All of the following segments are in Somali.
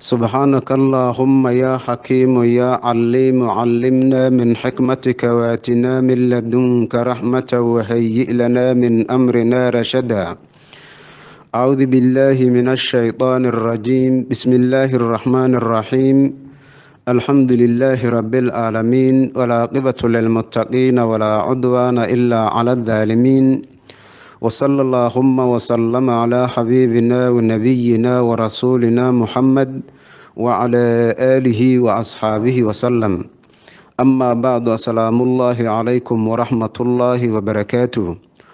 سبحانك اللهم يا حكيم يا عليم علمنا من حكمتك واتنا من لدنك رحمة وهيئ لنا من أمرنا رشدا أعوذ بالله من الشيطان الرجيم بسم الله الرحمن الرحيم الحمد لله رب العالمين والعاقبة للمتقين ولا عدوان إلا على الظالمين وصلى اللهم وسلم على حبيبنا ونبينا ورسولنا محمد وعلى آله وأصحابه وسلم أما بعد السلام الله عليكم ورحمة الله وبركاته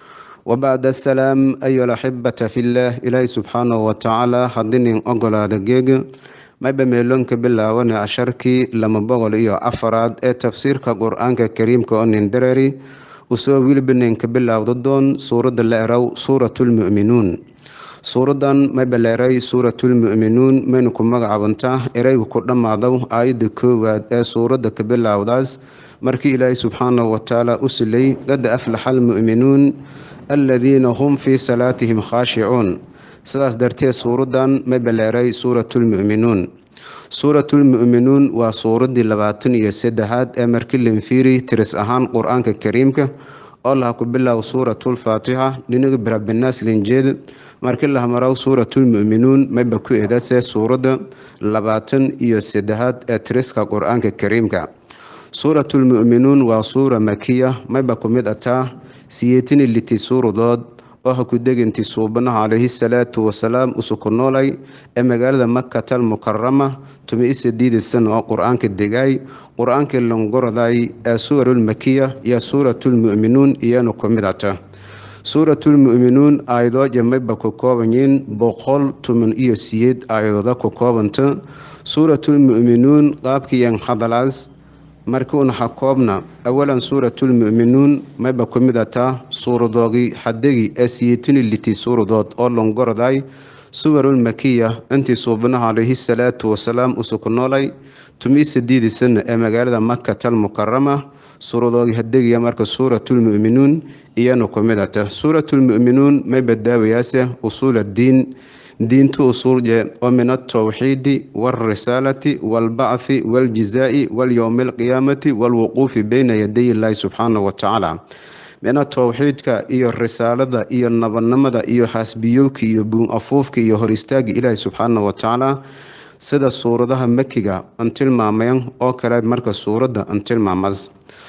وبعد السلام أيها الأحبة في الله إلهي سبحانه وتعالى حدين أقول هذا جيج mayba meeloonka bilaawana casharkii lama boqol iyo afaraad ee tafsiirka qur-aanka kariimka oo nindarari usoo wilbanenka bilaawda doon suuradda la erow suuratulmu'minuun suuradan mayba la eray suuratulmu'minuun mayna ku magacaabantaa ereyga ku dhammaadow aayadda koowaad ee suuradda ka bilaawdaas markii ilaahay subxaanahu watacaala u silay qad aflaxa almu'minuun aladiina hum fii salaatihim khaashicuun sidaas darteed suuradan mayba la eray suuratulmu'minuun suuratulmu'minuun waa suuraddii labaatan iyo saddexaad ee markii lenfiiri tiris ahaan qur-aanka kariimka oo laha ku bilow suuratulfaatixa dhinaga birabinaas linjeed markii laha marow suuratulmu'minuun mayba ku eedase suuradda labaatan iyo saddexaad ee tiriska qur-aanka kariimka suuratulmu'minuun waa suura makiya mayba ku mid ataa siyeetini liti suuradood oo ha ku deganti suubanaha calayhi salaatu wasalaam usuku noolay ee magaalada makatal mukarama tumi isadiida sana oo qur-aanka degaay qur-aankii longoroday ee suwarul makiya iyo suuratulmu'minuun iyana ku mid ata suuratulmu'minuun aayadooja mayba ku koobanyiin boqol tuman iyo siyeed aayadooda ku koobanta suuratulmu'minuun qaabkiiyan hadalaas markii unaxa koobna awalan suuratulmu'minuun mayba ku mid ataa suuradoogii xadegi ee siyeetini liti suuradood oo longoroday suwarul makiya intii suubanaha calayhi salaatu wasalaam usuku noolay tumii sadiidi sana ee magaalada makatal mukarama suuradoogii hadegiya marka suuratulmu'minuun iyana ku mid ata suuratulmu'minuun mayba daawayaase usuuladiin diinta usuulje oo min altawxiidi walrisaalati walbacthi waljizaa'i walyowmi alqiyaamati walwuquufi beyna yaday illaahi subxaanahu watacaala mina towxiidka iyo risaalada iyo nabadnimada iyo xaasbiyowka iyo buun afuufka iyo hor istaaga ilaahi subxaanahu watacaala sida suuradaha makiga an tilmaamayan oo kale marka suuradda an tilmaamas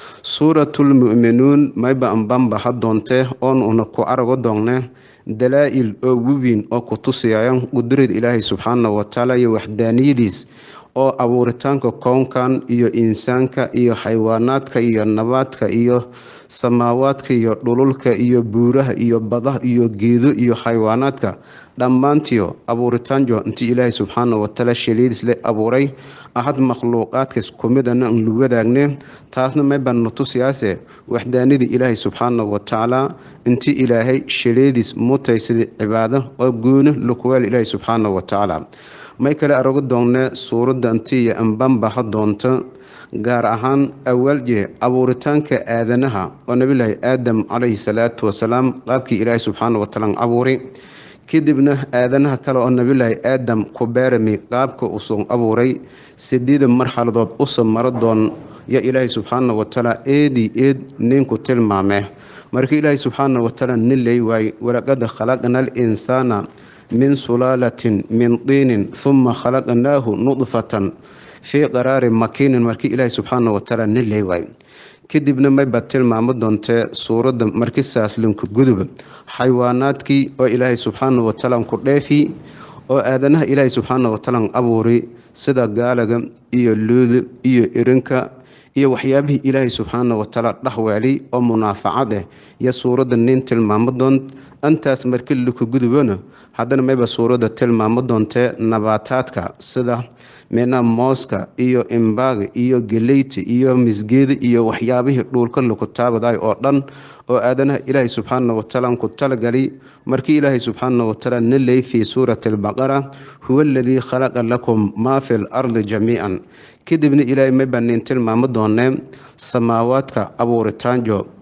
suuratulmu'minuun mayba anbanbaha doontee oon una ku arago doonne dalaa-il oo weyn oo ku tusiyaya qudrad ilaahay subxaanahu watacaala iyo waxdaaniyadiis oo abuuritaanka kownkan iyo insaanka iyo xayawaanaadka iyo nabaadka iyo samaawaadka iyo dhululka iyo buuraha iyo badaha iyo geedo iyo xayawaanaadka dhammaantiyo abuuritaanjo intii ilaahay subxaana watacaala shaliidis le abuuray ahad makhluuqaadkas kumidana an lu wadaagne taasna mayba natusiyaase waxdaanidii ilaahay subxaana watacaala intii ilaahay shaleedis mutaysada cibaado oo gooni lukuweel ilaahay subxaana watacaala may kale arago doonne suuradda intiiyo anbanbaha doonta gaar ahaan awaalje abuuritaanka aadanaha oo nabilaahi aadam calayhi salaatu wasalaam qaabkii ilaahay subxaana watacaala abuuray kadibna aadanaha kale oo nabilaahi aadam ku beerami qaabka usoo abuuray sideeda marxaladood usa maro doon yo ilaahay subxaana watacaala eedii eed ninku tilmaame marka ilaahay subxaana watacaala nin ley waay walaqad khalaqna alinsaana min sulaalatin min tiinin huma khalaqnaahu nudfatan fii qaraarin makiinin markii ilaahay subxaana watacaala nin ley waay kadibna mayba tilmaamo doontee suuradda markisaas linku gudub xayawaanaadkii oo ilaahay subxaana watacaala ku dheefi oo aadanaha ilaahay subxaana watacaala abuuri sida gaalaga iyo luuda iyo irinka iyo waxyaabihii ilaahay subxaana watacaala dhexweeli oo munaafacad ah iyo suuradda nin tilmaamo doon intaas markii laku gudubona haddana mayba suuradda tilmaamo doontee nabaataadka sida mina mooska iyo imbaaga iyo geleyta iyo misgeeda iyo waxyaabihii dhuulka laku taabaday oo dhan oo aadanaha ilaahay subxaana watacaala ku talagali markii ilaahay subxaana watacaala naley fii suurati albaqara huwa aladii khalaqa lakum maa fi lardi jamiican kadibna ilaahay mayba nin tilmaamo doonee samaawaadka abuuritaanjo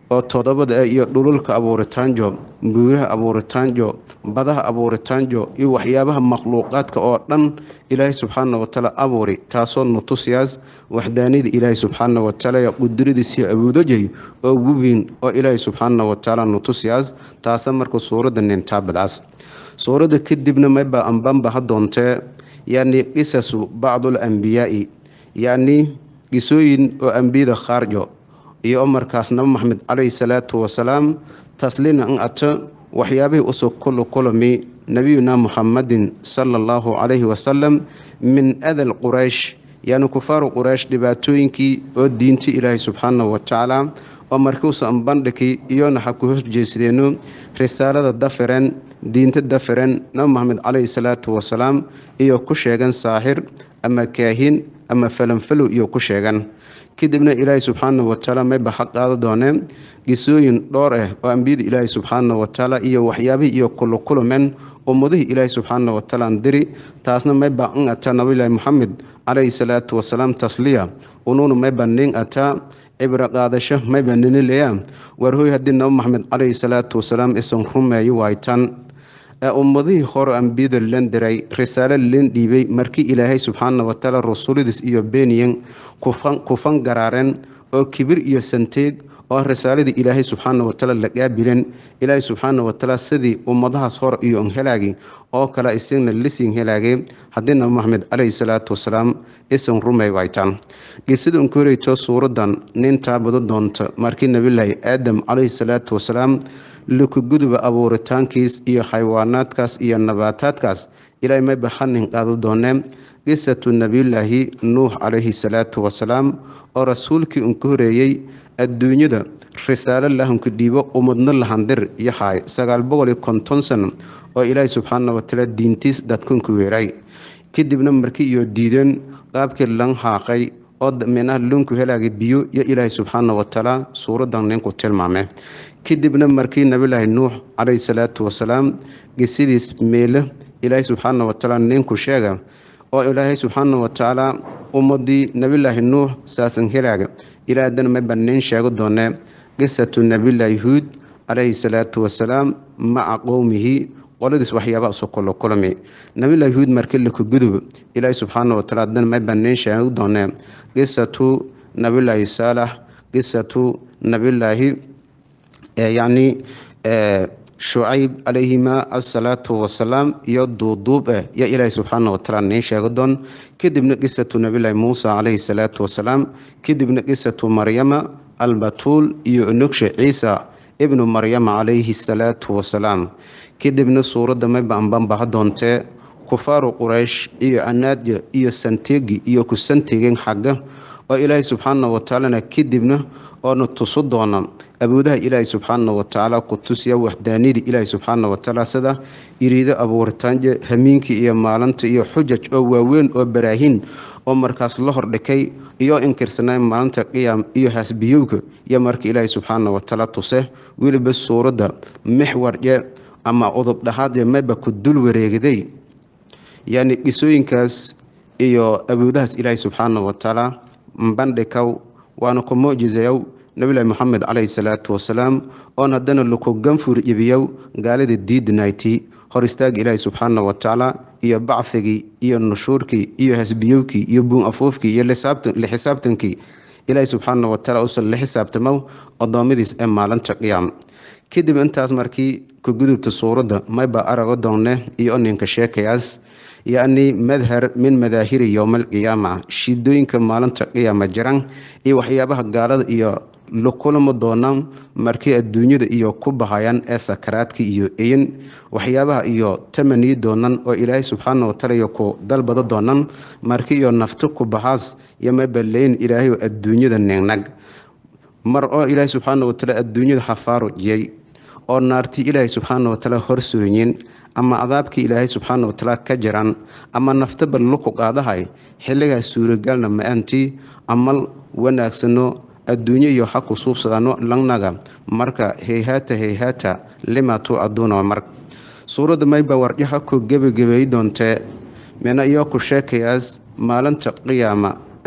oo todobada ah iyo dhululka abuuritaanjo buuraha abuuritaanjo badaha abuuritaanjo iyo waxyaabaha makhluuqaadka oo dhan ilaahay subxaana watacaala abuuri taasoo nutusiyaas waxdaanida ilaahay subxaana watacaala qudradiisiyo awoodajay oo weyn oo ilaahay subxaana watacaala nutusiyaas taasa marka suuradda nintaabadaas suuradda kadibna mayba ambanbaha doontee yacni qisasu bacdul ambiyaai yacni qisooyin oo ambiyada khaarjo iyo markaas nabi maxamed calayhi salaatu wasalaam taslina an ato waxyaabihii usoo kulu kulami nabiyuna muxamadin sala allahu calayhi wasalam min adal quraysh yani kufaaru quraysh dhibaatooyinkii oo diinta ilaahay subxaanahu watacaala oo markuusan bandhigi iyona ha ku horjeesadeeno risaalada dafiren diinta dafiren nabi maxamed calayhi salaatu wasalaam iyo ku sheegan saaxir ama kaahin ama falanfalow iyo ku sheegan kadibna ilaahay subxaanahu watacaala mayba ha qaado dooneen qisooyin dhowr ah oo ambiyada ilaahay subxaanahu watacaala iyo waxyaabihii iyo kulukulumen ummadihii ilaahay subxaanahu watacaala an diri taasna mayba an ataa nabilaahi moxamed calayhi salaatu wasalaam tasliya unuuna mayba nin ataa cibro qaadasho mayba ninileya warhoy haddii nabi maxamed calayhi salaatu wasalaam isan rumeeyo waaytan ee ummadihii hore ambiyada lan diray risaalo lan dhiibay markii ilaahay subxaana watacaala rasuuladiis iyo beeniyan kufan garaareen oo kibir iyo santeeg oo risaaladii ilaahay subxaana watacaala la qaabilen ilaahay subxaana watacaala sidii ummadahaas hore iyo n helaagi oo kale isagna lisin helaagay haddii nabi maxamed calayhi salaatu wasalaam isan rumay waytaan gisada unka horeyto suuradan nintaa bado doonta markii nabilaahi aadam calayhi salaatu wasalaam lukuguduba abuuritaankiis iyo xayawaanaadkaas iyo nabaataadkaas ilaahay mayba hanin qaado doonee qisatu nabiyulaahi nuux calayhi salaatu wasalaam oo rasuulkii unka horeeyey adduunyada risaalo lahunka dhiibo umadna lahandir yahay sagaal boqol iyo konton sano oo ilaahay subxaana watacaala diintiis dadkunka weeray kadibna markii iyo diideen qaabkii lan haaqay oo minaha lunku helaagay biyo iyo ilaahay subxaana watacaala suuradan ninku tilmaame kadibna markii nabilaahi nuux calayhi salaatu wasalaam gesidiis meele ilaahay subxaana watacaala ninku sheega oo ilaahay subxaana watacaala ummadii nabilaahi nuux saasan helaaga ilaahdan mayba nin sheego doonee qisatu nabilaahi huud calayhi salaatu wasalaam maca qowmihi qoladiis waxyaabaha soo kolo kulmi nabilaahi huud markii laku gudub ilaahay subxaana watacaala dan mayba nin sheego doonee qisatu nabilaahi saalax qisatu nabilaahi yacni shucayb calayhima asalaatu wasalaam iyo duuduub ah yaa ilaahay subxaana watacaala niin sheego doon kadibna qisatu nabilaahi muusa calayhi salaatu wasalaam kadibna qisatu maryama albatuul iyo nugsha ciisa ibnu maryama calayhi salaatu wasalaam kadibna suuradda mayba anbanbaha doontee kufaaru quraysh iyo anaadya iyo santeegi iyo ku santegeen xagga oo ilaahay subxaana watacaalana kadibna oona tusu doona awoodaha ilaahay subxaana watacaala ku tusiya waxdaanidii ilaahay subxaana watacaala sida iriido abuuritaanja hamiinkii iyo maalinta iyo xujaj oo waaweyn oo baraahin oo markaas la hordhikay iyo inkirsanay maalinta qiyaam iyo hasbiyowga iyo marka ilaahay subxaana watacaala tuse weliba suuradda mixwarje ama udub dhahaadee mayba ku dul wareegday yacni qisooyinkaas iyo awoodahaas ilaahay subxaana watacaala bandhikaw waana ku mucjizayow nabilahi moxamed calayhi salaatu wasalaam oon haddana laku ganfur ibiyow gaalida diidnayti hor istaagi ilaahi subxaana watacaala iyo bacfigii iyo nushuurkii iyo hasbiyowkii iyo buun afuufkii iyo lixisaabtankii ilaahi subxaana watacaala usan la xisaabtamow addoommadiis ee maalinta qiyaam kadib intaas markii ku gudubta suuradda mayba arago doonne iyo oninka sheekayaas yacni madhar min madaahiri yowma alqiyaama shidooyinka maalinta qiyaama jiran iyo waxyaabaha gaalada iyo lakulama doonaan markii adduunyada iyo ku bahayaan ee sakaraadka iyo eyin waxyaabaha iyo tamaniyi doonaan oo ilaahay subxaana wataala iyo ku dalbado doonaan markii iyo nafto ku bahaas iyo mabaleyn ilaahay adduunyada ningnag mar oo ilaahay subxaana wataala adduunyada xafaarujiyey oo naarti ilaahay subxaana wataala horsooyin ama adaabkii ilaahay subxaana watacaala ka jiran ama naftaba luku qaadahay xilligaas suuragalna ma-aantii amal wanaagsano adduunyo iyo ha ku suubsadano langnaga marka heyhaata heyhaata limatu aduuna mar suuradda mayba warjaha ku gebagabeey doontee mina iyo ku sheekayaas maalinta qiyaama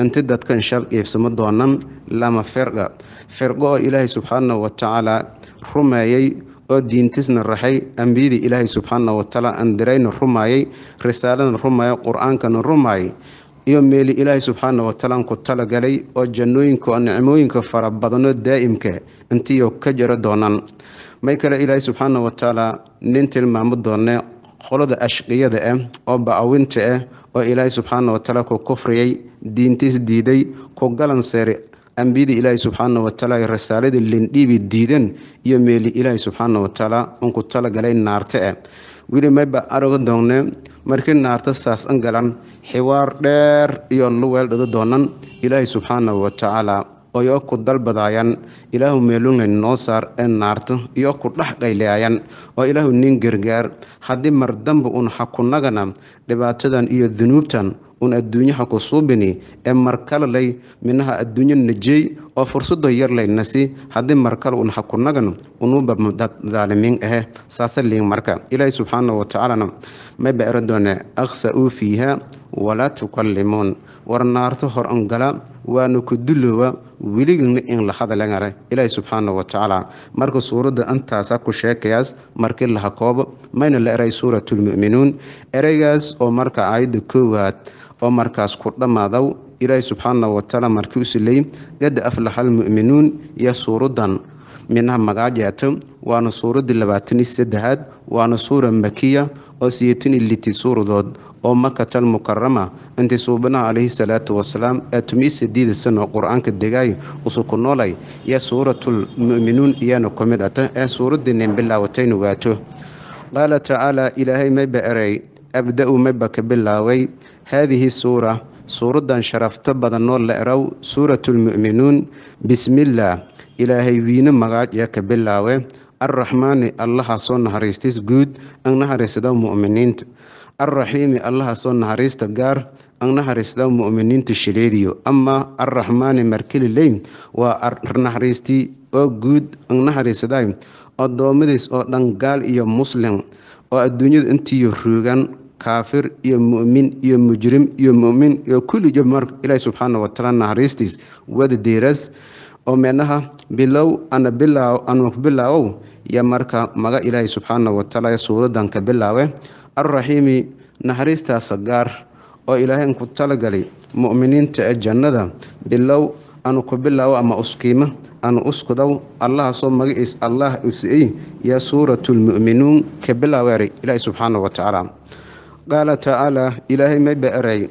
inti dadkan shal qiibsamo doonan lama firqa firqo oo ilaahay subxaanahu watacaala rumeeyey oo diintisna raxay ambiyadii ilaahay subxaana watacaala andirayna rumaayay risaaladana rumaayay qur-aankana rumaayay iyo meeli ilaahay subxaana watacaala ku talagalay oo jannooyinka oo nicmooyinka fara badano daa'imka intiyo ka jaro doonaan may kale ilaahay subxaana watacaala nin tilmaamo doone qolada ashqiyada ah oo ba-awinta ah oo ilaahay subxaana watacaala ku kufriyay diintiis diiday ku galan seeray ambiyadii ilaahay subxaana watacaala risaaladii lindhiibi diidan iyo meeli ilaahay subxaana watacaala unku talagalay naarta ah weli mayba araga doonne markii naarta saas an galan xiwaar dheer iyo luweel dhado doonan ilaahay subxaana watacaala oyo ku dalbadaayan ilaahu meelungna noo saar ee naarta iyo ku dhex qayleayan oo ilaahu nin gargaar haddii mar damba un hakunagana dhibaatadan iyo dunuubtan un adduunyaha ku suubini ee markalalay minaha adduunyo najey oo fursado yarlay nasi haddii markale un hakunagan unuba daalimiin ahe saasa liin marka ilaahi subxaana watacaalana mayba era doone akhsa-uu fiiha walaa tukallimuun war naarto hor angala waana ku duloowa weligana in la hadalengare ilaahi subxaana watacaala marka suuradda intaasa ku sheekayaas markii laha koobo mayna la eray suuratulmu'minuun ereygaas oo marka aayadda koowaad oo markaas ku dhammaadaw ilaahi subxaana watacaala markii u silay gada aflaxal mu'minuun iyo suuradan minaha magaajeeto waana suuraddii labaatanii saddexaad waana suura makiya oo siyatanii liti suuradood oo makatal mukarama intii suubanaha calayhi salaatu wasalaam ee tumii sideeda sano qur-aanka degaay usu ku noolay iyo suuratul mu'minuun iyana ku mid ata ee suuraddiinin bilaawataynu waato qaala tacaala ilaahay mayba erey abda-u mayba ka bilaaway haadihi suura suuraddan sharafto badanoo la erow suuratulmu'minuun bismillaah ilaahay wiine magaaj ee ka bilaawe arraxmaani allaha soo naxariistis guud an naxariisada mu'miniinta arraxiimi allaha soo naxariista gaar an naxariisada mu'miniinta shileediyo ama arraxmaani markelileyn waa naxariistii oo guud an naxariisaday addoommadiis oo dhan gaal iyo muslim oo adduunyada intiiyo ruugan kaafir iyo mu'min iyo mujrim iyo mu'min iyo kullijo mar ilaahi subxaana watacaala naxariistiis wada deeras oo meenaha bilow ana bilaaw anu bilaawow iyo marka maga ilaahay subxaana watacaala suuradan ka bilaawe arraxiimi naxariistaasa gaar oo ilaahay ku talagalay mu'miniinta ee jannada bilow anu ku bilaawo ama uskiima anu uskudow allaha soo magaciis allah usi'ey yaa suuratulmu'minuun ka bilaaweeray ilaahay subxaana watacaala qaala tacaala ilaahay mayba eray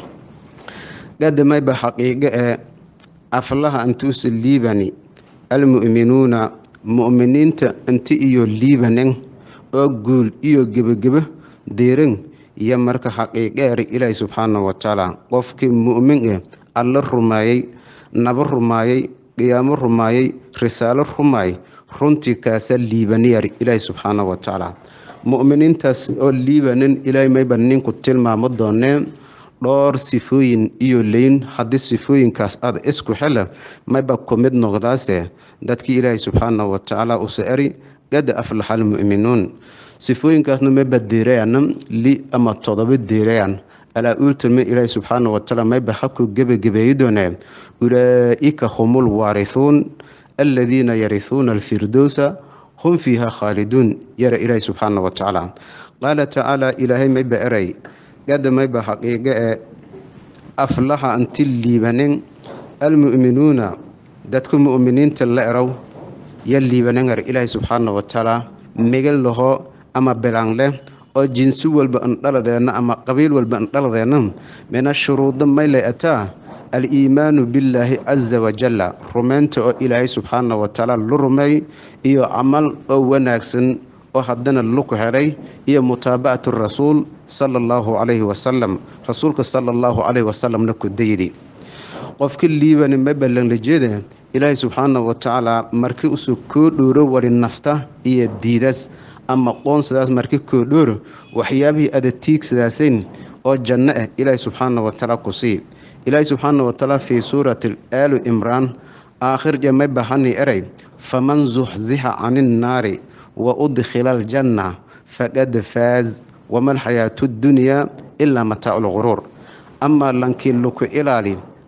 gada mayba xaqiiqo ee aflaha intuusa liibani almu'minuuna mu'miniinta inti iyo liibanen oo guul iyo gebagebo deeran iyo marka xaqiiqeeri ilaahi subxaana watacaala qofkii mu'min eh alla rumaayey nabo rumaayey qiyaamo rumaayey risaalo rumaay runtii kaasa liibaniyari ilaahi subxaana watacaala mu'miniintaas oo liibanin ilaahay mayba ninku tilmaamo doonee dhowr sifooyin iyo leyn haddii sifooyinkaas aad isku xela mayba ku mid noqdaase dadkii ilaahay subxaana watacaala usa eri gada aflaxal mu'minuun sifooyinkaasna mayba deerayaan li ama todoba deerayaan alaa uultame ilaahay subxaana watacaala mayba haku gebagebeeyi doonee ulaa'ika humul waarithuun aladiina yarithuuna alfirdowsa hum fiiha khaaliduun yara ilaahay subxaana watacaala qaala tacaala ilaahay mayba eray gada mayba xaqiiqo ee aflaxa anti liibanen almu'minuuna dadka mu'miniinta la erow ya liibanengar ilaahay subxaana watacaala megal laho ama bilaan leh oo jinsi walba andhaladeenna ama qabiil walba andhaladeenna mina shuruudo maylay ataa al-iimaanu billaahi casa wajalla rumaynta oo ilaahay subxaana watacaala lu rumeey iyo camal oo wanaagsan oo haddana luku helay iyo mutaabacatu rasuul sala allahu calayhi wasalam rasuulka sala allahu calayhi wasalamna ku daydi qofka liibani ma ballanlajeeda ilaahay subxaana watacaala markii usoo koo dhooro wari nafta iyo diidas ama qoonsadaas markii koo dhooro waxyaabihii ada tiigsadaasayn oo janno ah ilaahay subxaana watacaala ku sii ilaahay subxaana watacaala fii suurati aalu imraan aakhir jamay bahani eray faman zuxzixa cani nnaari wa udkhila aljanna faqad faaz wama alxayaatu ddunyaa ilaa mataacu lguruur amaa lankii luku ilaali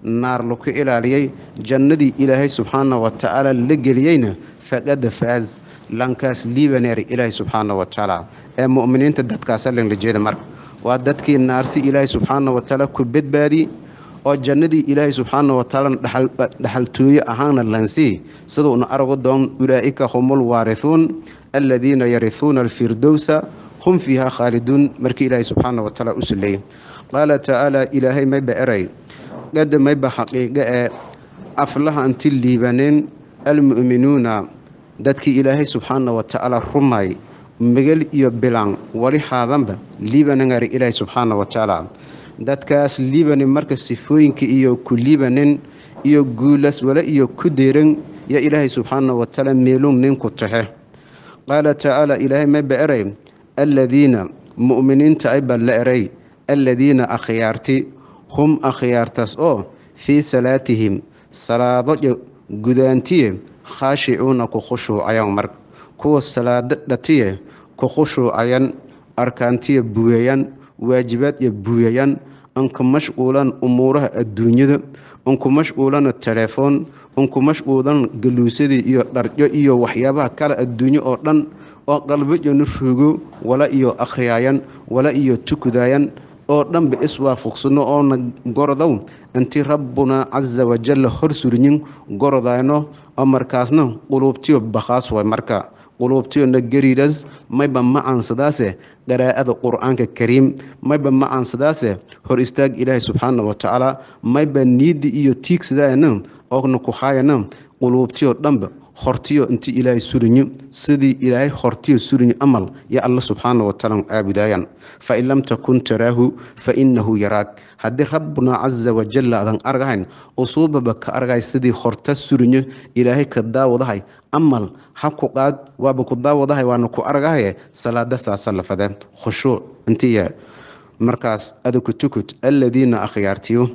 naar laku ilaaliyey jannadii ilaahay subxaana wa tacaala la geliyeyna faqada faaz lankaas libaneer ilaahay subxaana wa tacaala ee mu'miniinta dadkaasa lanla jeeda marka waa dadkii naarti ilaahay subxaana wa tacaala ku badbaadi oo jannadii ilaahay subxaana wa tacaala dhaxaltooye ahaana lansii siduuna aragu doon ulaa'ika humul waarithuun aladiina yarihuuna alfirdowsa hum fiiha khaaliduun markii ilaahay subxaana wa tacaala u suleeyey qaala tacaala ilaahay mayba eray qada mayba xaqiiqo ee aflaha anti liibaneen almu'minuuna dadkii ilaahay subxaana wa tacaala rumay megal iyo bilan wali haadanba liibanangari ilaahay subxaana wa tacaala dadkaas liibanin marka sifooyinka iyo ku liibanin iyo guulas wala iyo ku deeran yaa ilaahay subxaana wa tacaala meelun ninku taxe qaala tacaala ilaahay mayba eray aladiina mu'miniinta ayba la eray aladiina akhyaarti hum akhyaartaas oo fii salaatihim salaado gudaantiye khaashicuuna ku khushuucayan mar kuwa salaado dhatiye ku khushuucayan arkaantiya buuyayan waajibaad iyo buuyayan anku mashquulan umuuraha adduunyada anku mashquulana telefoon anku mashquulan galuusadii iyo dharjo iyo waxyaabaha kale adduunyo oo dhan oo qalbajanu rugo wala iyo akhriyaayan wala iyo tukudaayan oo dhanba iswaafuqsano oona gorodow intii rabbuna casa wajalla hor surinyin gorodayno oo markaasna quluubtiyo bakhaas way marka quluubtiyona gariidas mayba macaansadaase qaraa'ada qur-aanka kariim mayba macaansadaase hor istaag ilaahay subxaana wa tacaala mayba niidi iyo tiigsadayana oona ku haayana quluubtiyo dhanba hortiyo inti ilaahay surinyo sidii ilaahay hortiyo surinyo amal ya alla subxaana wa tacaala aabudaayaan fain lam takun taraahu fa innahu yaraag haddii rabbuna casa wajalla adan argahayn usuubaba ka argay sidii horta surinyo ilaahay ka daawadahay amal ha ku qaad waaba ku daawadahay waana ku argahaye salaada saasa lafade khushuuc intiya markaas adaku tukut aladiina akhyaartiyo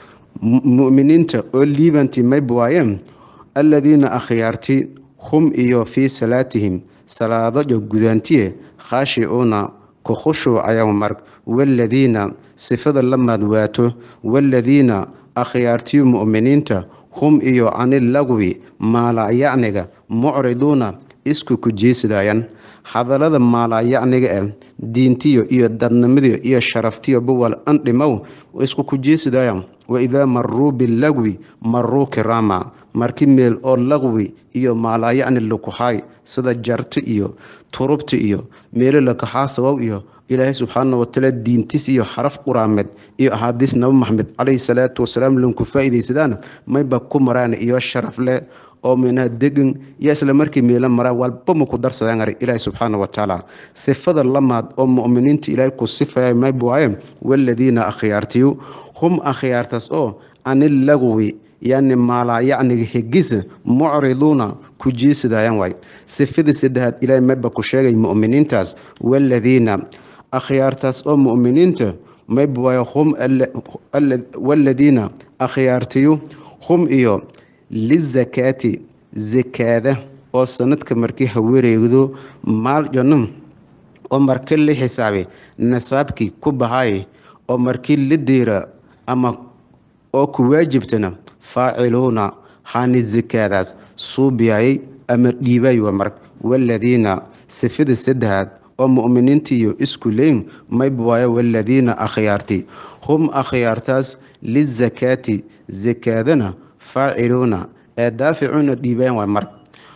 mu'miniinta oo liibanti mayba waayeen aladiina akhyaarti hum iyo fii salaatihim salaadojo gudaantiye khaashicuuna ku khushuucayan mar waaladiina sifada la maadwaato waaladiina akhyaartiyo mu'miniinta hum iyo canilagwi maalaayacniga mucriduuna isku ku jeesidaayan hadallada maalaayacniga eh diintiyo iyo dadnimadiyo iyo sharaftiyo buwal andhimow isku ku jeesidaayan waidaa maruu bilagwi maruu kiraama marki meel oo laqwi iyo maalaayacni lakuhaay sida jarto iyo turubta iyo meelo lakaxaasawow iyo ilaahay subxaana watacaala diintiis iyo xaraf quraameed iyo axaadiis nabi maxamed calayhi salaatu wasalaam lanku faa'iidaysadaan mayba ku maraan iyo sharaf leh oo minaha degan iyo isla markii meelo maraan walba ma ku darsadaan ari ilaahay subxaana watacaala sifada lamaad oo mu'miniinta ilaahay ku sifaya mayba waaye waaladiina akhyaartiyu hum akhyaartaas oo canilagwi yani maalaayacniga hegisa mucriduuna ku jeesidaayan waay sifadii saddexaad ilaahay mayba ku sheegay mu'miniintaas waaladiina akhyaartaas oo mu'miniinta mayba waaye hum waaladiina akhyaartiyu hum iyo lizakaati zakaada oo sanadka markii hawareegdo maaljono oo marka la xisaabay nasaabkii ku bahay oo markii la deera ama oo ku waajibtana faaciluuna haani zakaadaas suubiyayay ama dhiibay waa mar waaladiina sifada saddexaad oo mu'miniintiiyo isku leyn mayba waayo waaladiina akhyaarti hum akhyaartaas lizakaati zakaadana faaciluuna ee daaficuuna dhiibaan waa mar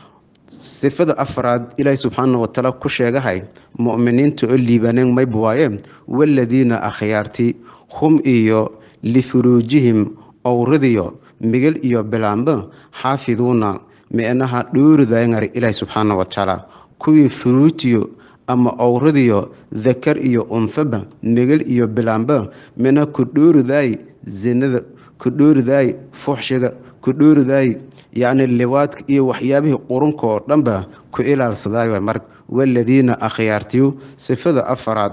sifada afraad ilaahay subxaana watacaala ku sheegahay mu'miniinta oo liibaneen mayba waaye waaladiina akhyaarti hum iyo lifuruujihim owradiyo migel iyo bilaanba xaafiduuna micnaha dhowridayngari ilaahay subxaana watacaala kuwii furuutiyo ama owradiyo dakar iyo unfaba migel iyo bilaanba mina ku dhowridaay zinada ku dhowridaay fuxshiga ku dhowridaay yacni liwaadka iyo waxyaabihii qurunka oo dhanba ku ilaalsadaay mar waaladiina akhyaartiyu sifada afaraad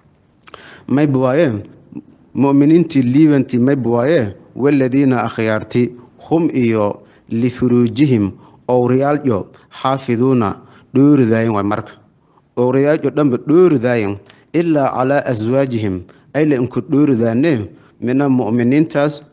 mayba waaye mu'miniintii liibantii mayba waaye waaladiina akhyaarti hum iyo lifuruujihim owriyaalyo xaafiduuna dhowridaayen waa marka owriyaalyo dhanba dhowridaayen ilaa calaa aswaajihim ayla inku dhowridaane mina mu'miniintaas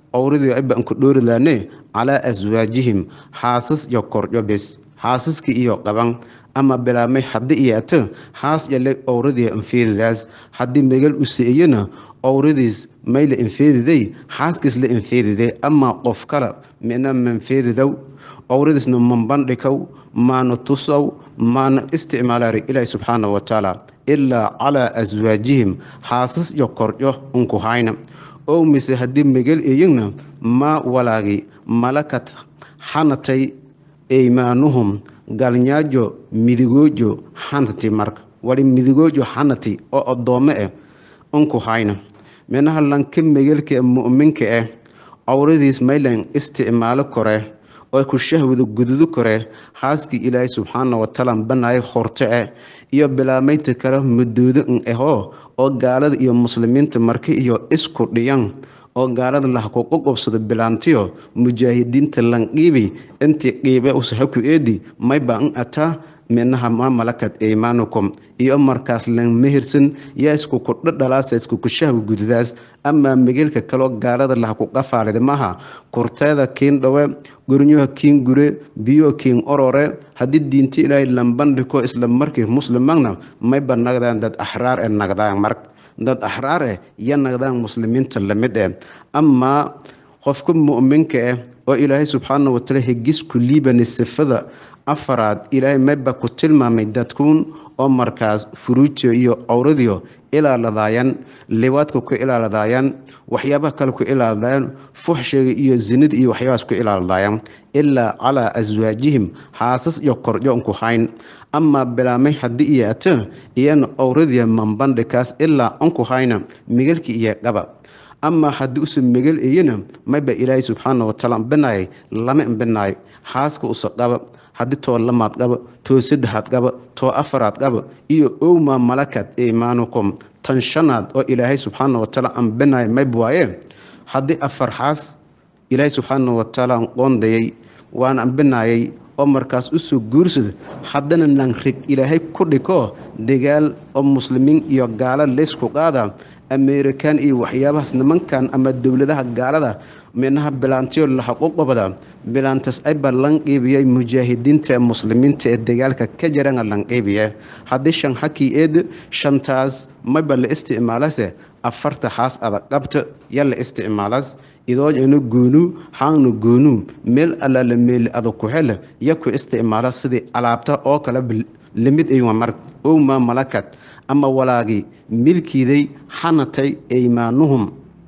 owradii ayba anku dhoorilaane calaa aswaajihim xaasas iyo korjo bes xaasaskii iyo qaban ama bilaabmay haddii iyaata haas yale owradii infeedidaas haddii megal u se-iyana owradiis may la infeediday xaaskiis la infeedide ama qof kale mina manfeedidow owradiisna manbandhikow maana tusow maana isticmaalaari ilaahi subxaana wa tacaala ilaa calaa aswaajihim xaasas iyo korjo unku hayna ow mise haddii megal eyigna maa walaagi malakad xanatay eymaanuhum galnyaajo midigoojo xanati marka wali midigoojo xanati oo addoome ah unku hayna minaha lanka megelka ee mu'minka ah owradiis maylan isticmaalo kore oo ku shahwada gududu kore xaaskii ilaahay subxaana watacaala banaayo horte ah iyo bilaamaynta kale madoodo n ahoo oo gaalada iyo muslimiinta marka iyo isku dhiyan oo gaalada lahkuqu qobsado bilaantiyo mujaahidiinta lanqiibi intii qiibe usahaku eedi mayba n ataa minaha ma malakad eymanukum iyo markaas lan mehirsan yaa iskuku dhadhalaasa iskuku shahwa gududaas amaa megelka kaloo gaalada lahku qafaalida maha kurteeda kiin dhowe gurnyaha kiin gure biyo kiin orore haddii diinta ilaahay lambandhiko isla markii muslimagna mayba nagdaan dad axraar ee nagdaan mark dad axraar eh ya nagdaan muslimiinta lamid eh amaa qofka mu'minka ah oo ilaahay subxaana wataala hegisku liibani sifada afaraad ilaahay mayba ku tilmaamay dadkuun oo markaas furuujo iyo owradiyo ilaaladaayaan liwaadka ku ilaaladaayaan waxyaabaha kale ku ilaaladaayaan fuxshiga iyo zinada iyo waxyaabahaas ku ilaaladaayaan ilaa calaa aswaajihim xaasas iyo korjo unku hayn amaa bilaamay haddii iyo ata iyana owradiya manbandhikaas ilaa unku hayna migalki iyo qaba amaa haddii usa megal eyana mayba ilaahay subxaana watacaala binaayay lama imbinaayo xaaska usa qaba haddii too lamaad qaba too saddexaad qaba too afaraad qaba iyo owma malakad eymanukum tan shanaad oo ilaahay subxaana watacaala ambinaayo mayb waaye haddii afar xaas ilaahay subxaana watacaala qoondayay waana ambinaayay oo markaas usoo guursada haddana nanrig ilaahay ku dhiko dagaal oo muslimiin iyo gaalo leysku qaada amerikan iyo waxyaabahaas nimankan ama dowladaha gaalada minaha bilaantiyo lahaquqobada bilaantaas ayba lanqiibiyay mujaahidiinta ee muslimiinta ee dagaalka ka jarana lanqiibiya haddii shan hakii eed shantaas mayba la isticmaalase afarta xaas adag qabta ya la isticmaalaas idoojana goonu haangna goonu meel allaala meeli adag ku hele ya ku isticmaala sidii alaabta oo kale lamid aywa mar owma malakad ama walaagii milkiiday xanatay eymaanuhum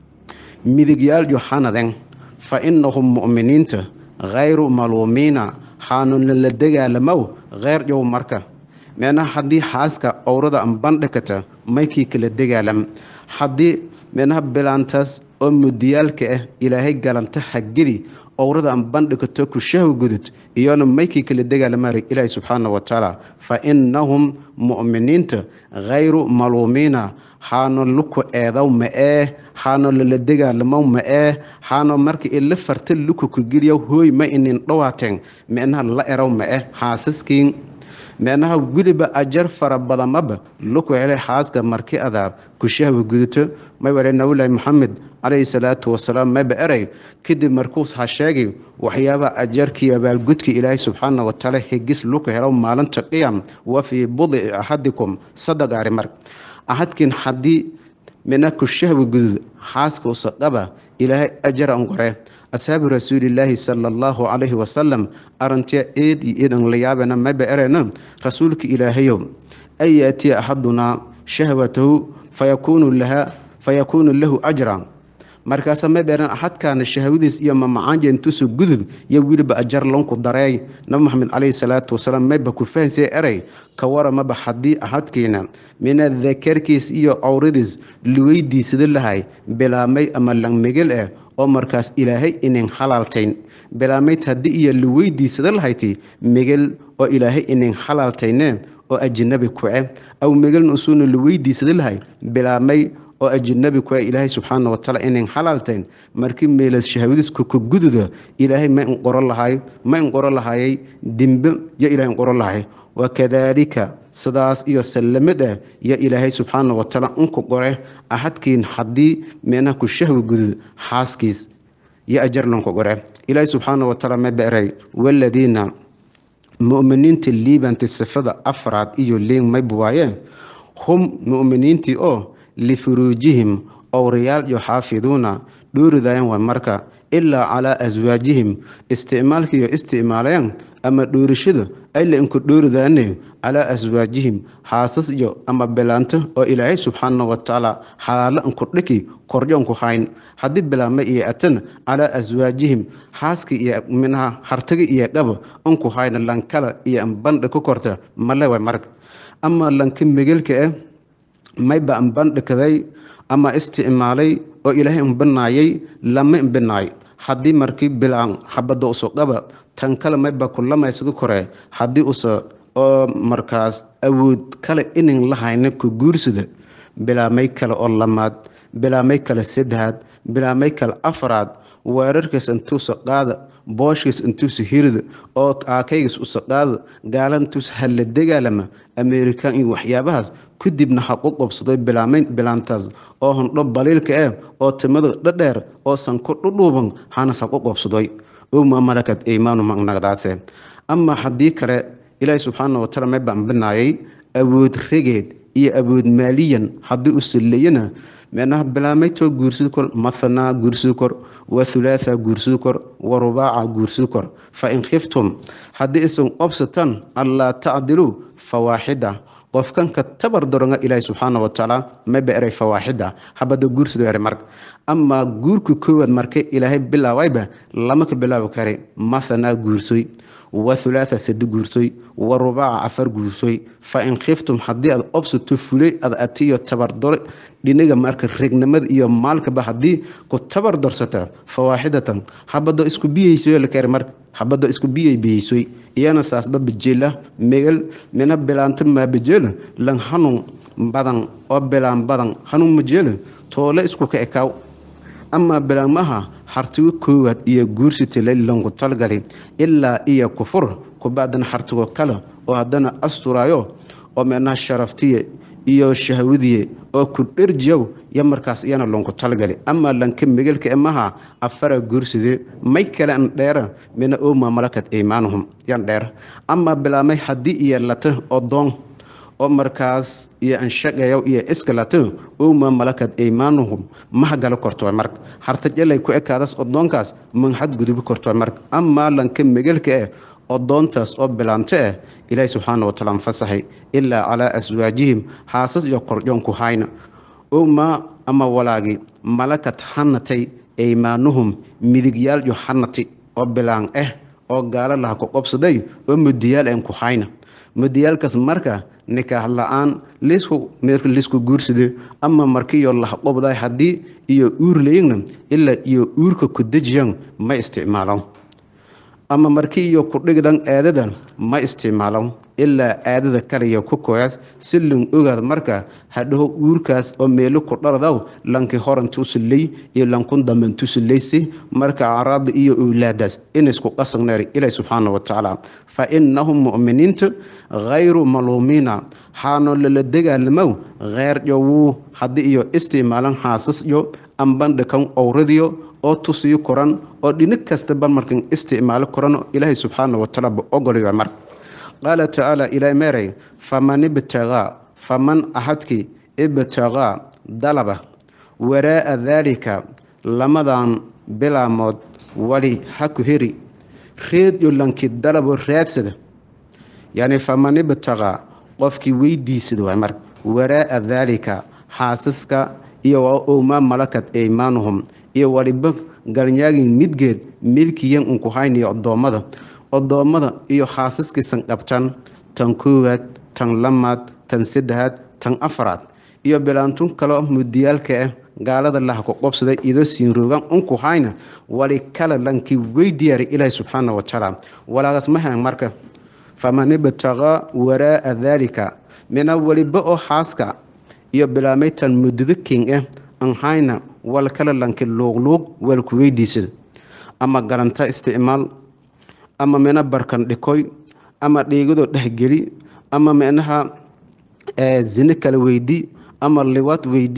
midigyaalyo xanaden fa innahum mu'miniinta khayru maluumiina xaanuna la dagaalamow kheyr yow marka meena haddii xaaska owrada ambandhikata maykii kala dagaalam haddii meenaha bilaantaas oo mudiyaalka ah ilaahay galanta hageli owrada ambandhikato ku shahwa gudud iyona maykii kala dagaalamaara ilaahi subxaana watacaala fa innahum mu'miniinta khayru maluumiina haano luku eedow ma ee haano lala dagaalamow ma ee haano marka ila farta luku kugeliya hooy ma inin dhawaateen meenaha la erow ma eh xaasaskiin meenaha weliba ajar fara badanmaba luku helay xaaska marki adaa ku shahwa gudato may wale nabillaahi maxamed calayhi salaatu wasalaam mayba erey kadib markuus ha sheegay waxyaabaha ajarkii abaalgudka ilaahay subxaana watacaala hegis luku helo maalinta qiyam wa fii budici axadikum sadaqaari mar axadkiin haddii mina ku shahwa gudud xaaska usaqaba ilaahay ajara ngore asxaabi rasuulilaahi sala allahu calayhi wasalam arintiya eed iyo eed an la yaabana mayba erena rasuulka ilaahayow an yaatiya axadunaa shahwatahu fayakuunu laha fayakuunu lahu ajra markaasa mayba eren axadkaana shahwadiis iyo mamacaanja intuusu gudud iyo weliba ajar lonku dareey nabi maxamed calayhi salaatu wasalaam mayba ku fahansay erey ka waramaba haddii axadkiina mina dakarkiis iyo owradiis luweydiisada lahay bilaamay ama langmegel ah oo markaas ilaahay inin halaaltayn bilaamayd haddii iyo luweydiisada lahayti megel oo ilaahay inin halaaltayne oo ajinabi kuce aw megelna usuuna luweydiisada lahay bilaamay oo ajinabi kuce ilaahay subxaana watacaala inin halaaltayn markii meelas shahwadiisku ku gududa ilaahay ma inqoro lahay ma inqoro lahayay dimbe yo ilahay inqoro lahay wakadaalika sidaas iyo sallamad ah yo ilaahay subxaana watacaala unku qore ahadkiin haddii meenaha ku shahwi gudud xaaskiis iyo ajar lanku gore ilaahi subxaana watacaala ma beeray waladiina mu'miniinta liibanti sifada afraad iyo liin mayb waayeen hum mu'miniintii oo lifuruujihim owrayaal iyo xaafiduuna dhooridayan waa marka ilaa calaa aswaajihim isticmaalkiiyo isticmaalayaan ama dhoorishada ayla inku dhooridaane calaa aswaajihim haasas iyo ama bilaanto oo ilaahay subxaana watacaala xalaalo inku dhiki koryoonku hayn haddii bilaama iyo atan calaa aswaajihim haaska iyo minaha hartaga iyo qaba inku hayna lankala iyo ambandha ku korta male way marka ama lanka megelka ah mayba ambandhikaday ama isticmaalay oo ilaahay imbanaayay lama imbinaay haddii markii bilaan habada uso qaba tan kale mayba kulamaysadu kore haddii usa oo markaas awood kale inin la hayna ku guursada bilaamay kale oo lamaad bilaamay kale saddexaad bilaamay kale afraad weerarkiis intuusa qaada booshkiis intuusa hirida oo aakaygiis usa qaada gaala intuusa hala dagaalama amerikan iyo waxyaabahaas kadibna ha u qobsaday bilaantaas oo hondho baliilka ah oo timada dhadheer oo sanko dhudhuuban hanas ha u qobsaday uma malakad imaanu magnagdaase ama haddii kale ilaahi subxaana wataala may bambinaayay awood regeed iyo awood maaliyan haddii u salleeyana meenaha bilaamaytoo guursidi kor mathanaa guursidi kor wa thulaatha guursidi kor wa rubaaca guursidi kor fa in khiftum haddii isan obsatan allaa tacdiluu fawaaxida qofkanka tabar doronga ilaahi subxaana watacaala mayba eray fawaaxida habada guursido eray marka amaa guurka koowaad markay ilaahay bilaawayba lama ka bilaabi kara mathanaa guursoy wa thulaatha sadi guursoy wa rubaaca afar guursoy fa in khiftum haddii aad obsato fulay ad atiyo tabardore dhinaga marka regnimada iyo maalkaba haddii ku tabar dorsata fawaaxidatan habado isku biyeysoy lakari marka habado isku biyay biyeysoy iyana saasba bajeela megal mina bilaanta maabajeela lan hanun badan oo bilaan badan hanun majeela toole isku ka ekaaw amaa bilaamaha hartigo koowaad iyo guursitale lanku talgali ilaa iyo kufur kubacdana hartigo kale oo haddana asturaayo oo meenaha sharaftiye iyo shahwadiye oo ku dherjiyow yo markaas iyana lanku talgali amaa lanka megelka emaha afara guurside may kale an dheera mina oma malakat imaanuhum yan dheer amaa bilaamay haddii iyo lata odoon oo markaas iyo anshaqeeyo iyo iskalato uma malakad imaanuhum mahagala korto marka hartajalay ku ekaadas odoonkaas manxad gudubi korto marka amaa lanka megelka ah odoontaas oo bilaanto ah ilaahi subxaana wataala anfasaxay ilaa calaa aswaajihim haasas iyo korjoonku hayna uma ama walaagi malakad hanatay imaanuhum midigyaal iyo hanati oo bilaan ah oo gaalo laha ku qobsaday oo mudiyaal aan ku hayna mudiyaalkaas marka nikaax la-aan lisku guursade ama markiiyo lahaqobday haddii iyo uur layigna ilaa iyo uurka ku dejiyan ma isticmaalo ama markii iyo kudhigdan aadada ma isticmaalo ilaa aadada kaliya ku koyaas si lan ogaad marka hadhaho uurkaas oo meelo ku dharadaw lanki horantuusuley iyo lankun dambantuusuleysi marka acraada iyo owlaadaas inaysku qasagneer ilaah subxaana watacaala fa inahum mu'miniinta khayru maluumiina xaanoo lala dagaalamow kheyr yowuu haddii iyo isticmaalan haasas yo ambandhakan owradiyo oo tusiyo koran oo dhinig kastaba markan isticmaalo koran ilaahay subxaana watacaala ba ogolaya marka qaala tacaala ilaa meeray faman ibtagaa faman ahadkii ibtagaa dalaba waraa'a daalika lamadan bilaamood wali haku heri reed yo lanki dalabo raadsada yacni faman ibtagaa qofkii weydiisada waay marka waraa'a daalika xaasaska iyo waa owmaa malakad imaanuhum iyo waliba galnyaagin midgeed milkiyan unku haynayo odoommada odoommada iyo xaasaskiisan qabtan tan koowaad tan lamaad tan saddexaad tan afaraad iyo bilaantun kaleo mudiyaalka ah gaalada laha ku qobsaday idoo siinroogan unku hayna wali kale lankii weydiyaara ilaahi subxaana watacaala walaagaas mahan marka faman ibtagaa waraa'a daalika mina waliba oo xaaska iyo bilaamaytan muddado king ah an hayna wal kale lanki luuqluuq wal ku weydiisada ama garanta isticmaal ama mina barkan dhikoy ama dhiigadoo dhexgeli ama minaha zine kale weydii ama liwaad weydii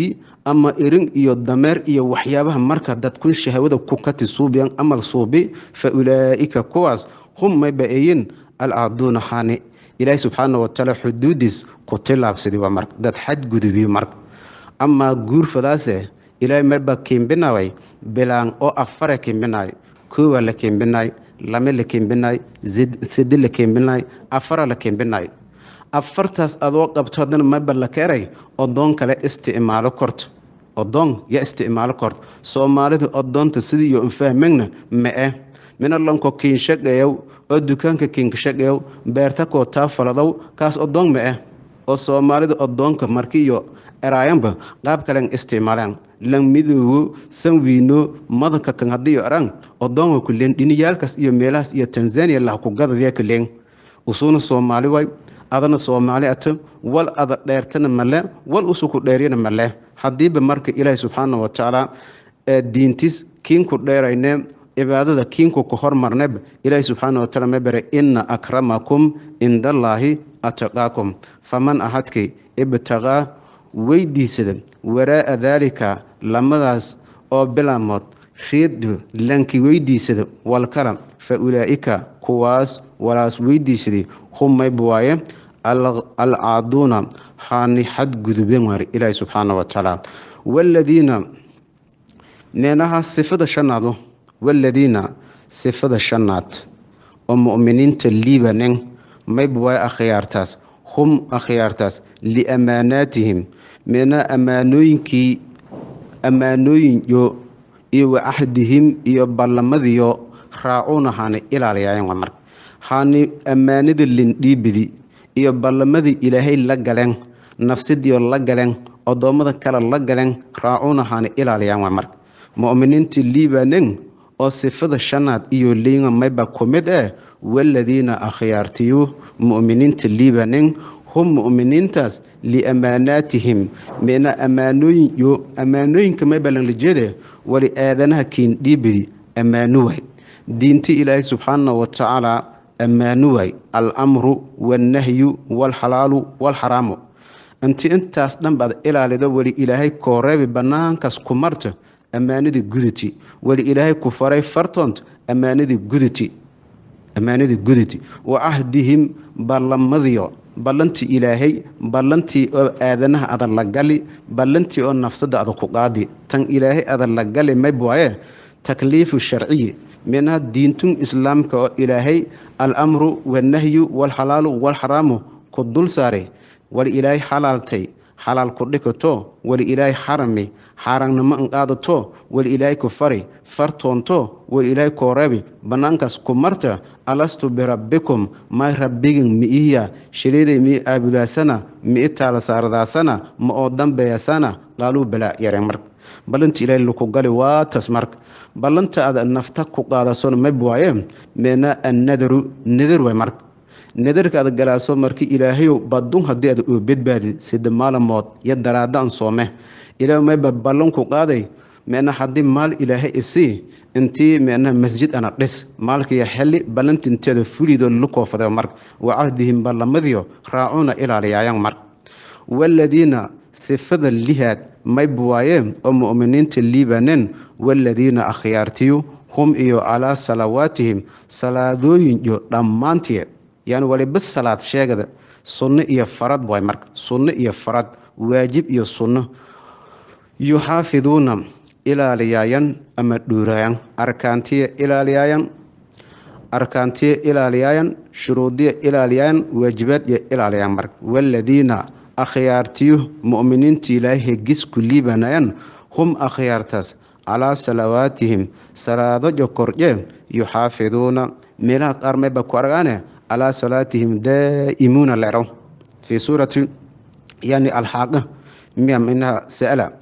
ama irin iyo dameer iyo waxyaabaha marka dadkun shahwada ku kati suubiyan amal suubi fa ulaa'ika kuwaas hum mayba eyin alcaaduuna xaani ilaahi subxaana watacaala xuduudiis ku tilaabsadi waa marka dad xadgudubiyo marka amaa guurfadaase ilaahay mayba kiimbinaway bilaan oo afare kiimbinaay koowa la kiimbinaay lame la kiimbinaay sedi la kiimbinaay afara la kiimbinaay afartaas adoo qabto haddana mayba la keeray odoon kale isticmaalo korto odoon ya isticmaalo korto soomaalidu odoonta sidii iyo unfahmegna ma-e minalonko kiinshaqeeyow oo dukaanka kiinkashaqeeyow beerta koo taa faladow kaas odoon ma-e oo soomaalidu odoonka marki iyo eraayanba qaab kalen isticmaalaan lan midoowo sanwiino madanka kan haddii eraan odoonga kuleen dhiniyaalkaas iyo meelahaas iyo tanzania lah ku gadadya kuleen usuuna soomaali way adana soomaali ata wal ada dheertana male wal usuku dheeryana male haddiiba marka ilaahi subxaana watacaala diintis kiinku dheerayne cibaadada kiinku ku hormarneba ilaahi subxaana wataala ma bare ina akramakum cindallaahi ataqaakum faman ahadkay ibtaqaa weydiisada waraa'a daalika lamadaas oo bilaamood reedu lanki weydiisada walkala fa ulaa'ika kuwaas walaas weydiisaday hum mayba waaye alcaaduuna haani xadgudubeen waari ilaahi subxaana watacaala waaladiina meenaha sifada shanaadu waaladiina sifada shanaad oo mu'miniinta liibanen mayba waaye akhyaartaas hum akhyaartaas liamaanaatihim meena ammaanooyinkii ammaanooyinyo iyo wacahdihim iyo ballamadiyo raacuuna haani ilaaliyaayeen waa marka haani ammaanada lindhiibidi iyo ballamadii ilaahay la galeen nafsidiio la galeen odoommada kale la galeen raacuuna haani ilaaliyaan waa marka mu'miniintii liibanen oo sifada shanaad iyo liinga mayba ku mid ah waaladiina akhyaartiyu mu'miniinta liibanen hum mu'miniintaas liamaanaatihim meena ammaanooyin yo ammaanooyinka mayba lanla jeede wali aadanaha kiindhiibidi ammaano waay diinti ilaahay subxaana watacaala ammaano waay alamru waalnahyu waalxalaalu waalxaraamu inti intaas dhan baad ilaalido weli ilaahay kooreebi bannaankaas ku marta ammaanadii gudati weli ilaahay ku faray fartoont ammaanadii gudati ammaanadii gudati wa cahdihim ballamadiyo ballantii ilaahay ballantii oo aadanaha ada la gali ballantii oo nafsada ada ku qaadi tan ilaahay ada la gali mayb waaye takliifu sharciyi minha diintun islaamka oo ilaahay alamru waalnahyu waalxalaalu waalxaraamu ku dul saaray wali ilaahay xalaaltay xalaal ku dhikato wali ilaahay xarami xaaraannimo anqaadato wali ilaahay ku fari fartoonto wali ilaahay kooreebi bannaankaas ku marta alastu birabbikum may rabbigin mi'ihiya shiliiday mii aabudaasana mi'i taala saaradaasana ma oo dambeeyasana qaaluu balaa yareen marka ballanta ilaahay laku gali waatas marka ballanta ada nafta ku qaadasona mayb waaye meena annadaru nadar waay marka nadarka ada galaaso marki ilaahayow badun haddii ada oo badbaadi sida maalamood iyo daraada an soome ilaah mayba ballanku qaaday meena haddii maal ilaahay isii intii meena masjid ana dhis maalkiiyo xeli ballanti inteeda fulido lukoofade marka wa cahdihim ballamadiyo raacuuna ilaaliyaayaan marka waaladiina sifada lihaad mayb waayeen oo mu'miniinta liibanen waaladiina akhyaartiyu hum iyo calaa salawaatihim salaadooyin iyo dhammaantii yani waliba salaad sheegada sunno iyo farad waay marka sunno iyo farad waajib iyo sunno yuxaafiduuna ilaaliyaayan ama dhuuraayan arkaantiya ilaaliyaayan arkaantiya ilaaliyaayan shuruudiya ilaaliyaayan waajibaadya ilaaliyaan marka waaladiina akhyaartiyu mu'miniinta ilaahay hegis ku liibanayan hum akhyaartaas calaa salawaatihim salaadojo kordye yuxaafiduuna meelaha qaar mayba ku argaane calaa salaatihim daa'imuuna lero fii suurati yani alxaaqa miya minaha sa'ala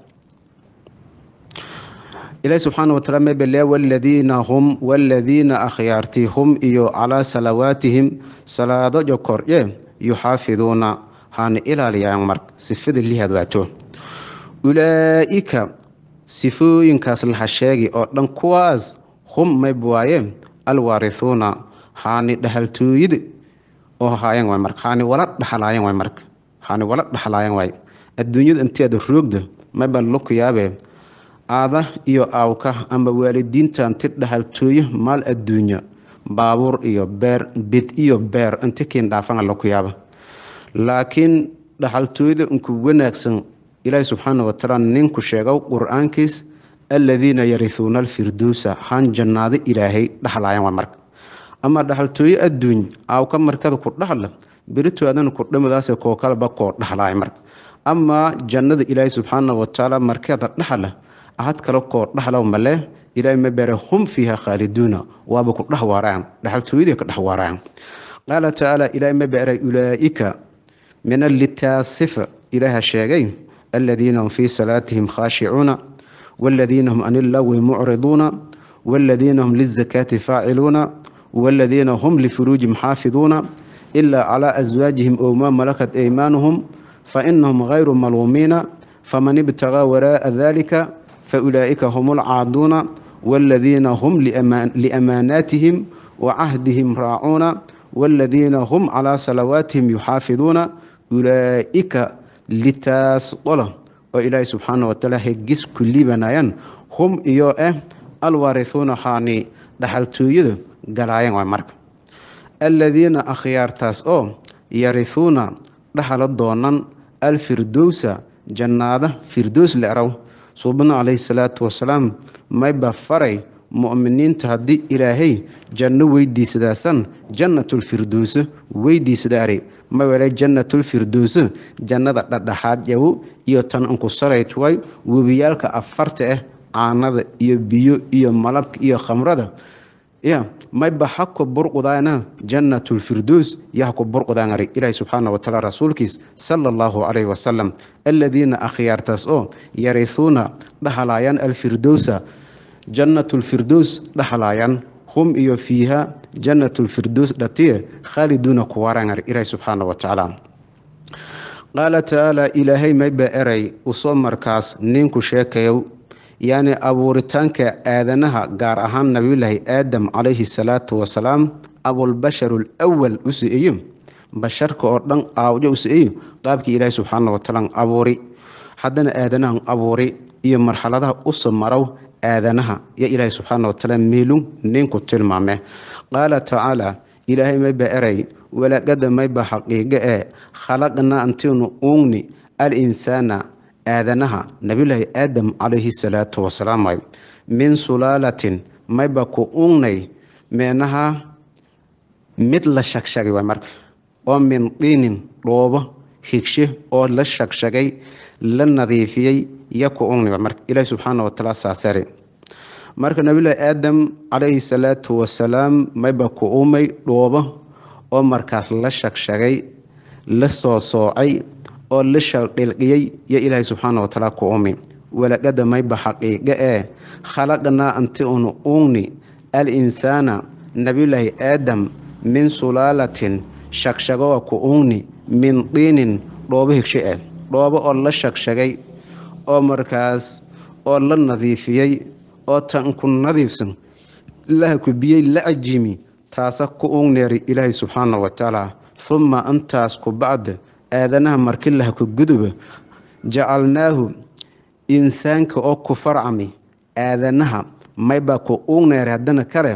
ilaahi subxaana wataala mabelea waladiina hum waladiina akhyaarti hum iyo calaa salawaatihim salaadojo kordye yuxaafiduuna haana ilaaliyaan marka sifada lihaad waato ulaa'ika sifooyinkaas laha sheegi oo dhan kuwaas hum mayb waaye alwaarithuuna haani dhahaltooyada oo haayan waay marka haani wala dhaxalaayan waay marka haani wala dhaxalaayan waay adduunyada inteeda roogda mayba luku yaabe aada iyo aawka ama waalidiintan ti dhahaltooyo maal adduunya baabuur iyo beer bid iyo beer inti kiin dhaafana laku yaaba laakiin dhaxaltooyada inku wanaagsan ilaahi subxaana watacaala ninku sheego qur-aankiis aladiina yarihuuna alfirdowsa han jannaado ilaahay dhaxlayan waa marka ama dhaxaltooyo adduuny aawka markada ku dhaxla berito adana kudhamadaas koo kaleba koo dhaxlaaya marka ama jannada ilaahi subxaana watacaala markada dhaxla ahad kale koo dhaxla male ilaahay ma bare hum fiiha khaaliduuna waaba ku dhex waaraan dhaxaltooyadii ka dhex waaraan qaala tacaala ilaahay ma bare ulaaika min alitaasifa ilaaha sheegay aladiina hum fii salaatihim khaashicuuna waladiina hum can illagwi mucriduuna waladiina hum lizakaati faaciluuna waladiina hum lifuruujihim xaafiduuna ilaa calaa aswaajihim ow maa malakat aymaanuhum fainahum gayru maluumiina faman ibtagaa waraa'a dalika faulaa'ika hum alcaaduuna waladiina hum liamaanaatihim wacahdihim raacuuna waladiina hum calaa salawaatihim yuxaafiduuna ulaa'ika litaas qola oo ilaahay subxaana watacaala hegis ku liibanayaan hum iyo ah alwaarihuuna haani dhaxaltooyada galaayan waa marka aladiina akhyaartaas oo yarihuuna dhaxala doonan alfirdowsa jannaada firdows leeraw suubana calayhi salaatu wasalaam mayba faray mu'miniinta haddii ilaahay janno weydiisadaasan jannatulfirdowso weydiisadaari mawele jannatulfirdowso jannada dhadhaxaad yawo iyo tan unku saraytuway webiyaalka afarta ah caanada iyo biyo iyo malabka iyo khamrada ya mayba hako burqudaana jannatulfirdows yahku burqudaanari ilaahi subxaana watacaala rasuulkiis sala allahu calayhi wasalam aladiina akhyaartaas oo yarihuuna dhaxlaayaan alfirdowsa jannatulfirdows dhaxlaayaan hum iyo fiiha jannatulfirdows dhatiye khaaliduuna kuwaaraangari ilaahi subxaana watacaala qaala tacaala ilaahay mayba eray usoo markaas ninku sheekayow yacni abuuritaanka aadanaha gaar ahaan nabiyulaahi aadam calayhi salaatu wasalaam abulbashar alwal u si-eyo basharka oo dhan aawjo u si-eyo qaabkii ilaahi subxaana watacaala abuuri haddana aadanahan abuuri iyo marxaladaha usa marow aadanaha yo ilaahi subxaana watacaala meelun ninku tilmaame qaala tacaala ilaahay mayba eray walaqada mayba xaqiiqo ee khalaqnaa antinu uugni al insaana aadanaha nabiyulaahi aadam calayhi salaatu wasalaam way min sulaalatin mayba ku ugnay meenaha mid la shagshagay waay marka oo min diinin dhoobo higshe oo la shagshagay la nadiifiyey yo ku ugnay waay marka ilaahi subxaana watacaala saasare marka nabiyulaahi aadam calayhi salaatu wasalaam mayba ku umay dhoobo oo markaas la shagshagay la soo soocay oo la shaldhilqiyey yo ilaahay subxaana watacaala ku umi walaqada mayba xaqiiqo ee khalaqnaa anti unu ugni al insaana nabiyulaahi aadam min sulaalatin shagshagoa ku ugni min diinin dhoobo higshe ah dhoobo oo la shagshagay oo markaas oo la nadiifiyey oo tan ku nadiifsan laha ku biyey la ajimi taasa ku ugneeri ilaahay subxaana watacaala humma intaas ku bacda aadanaha marki laha ku guduba jacalnaahu insaanka oo ku farcami aadanaha maybaa ku ugneeri haddana kale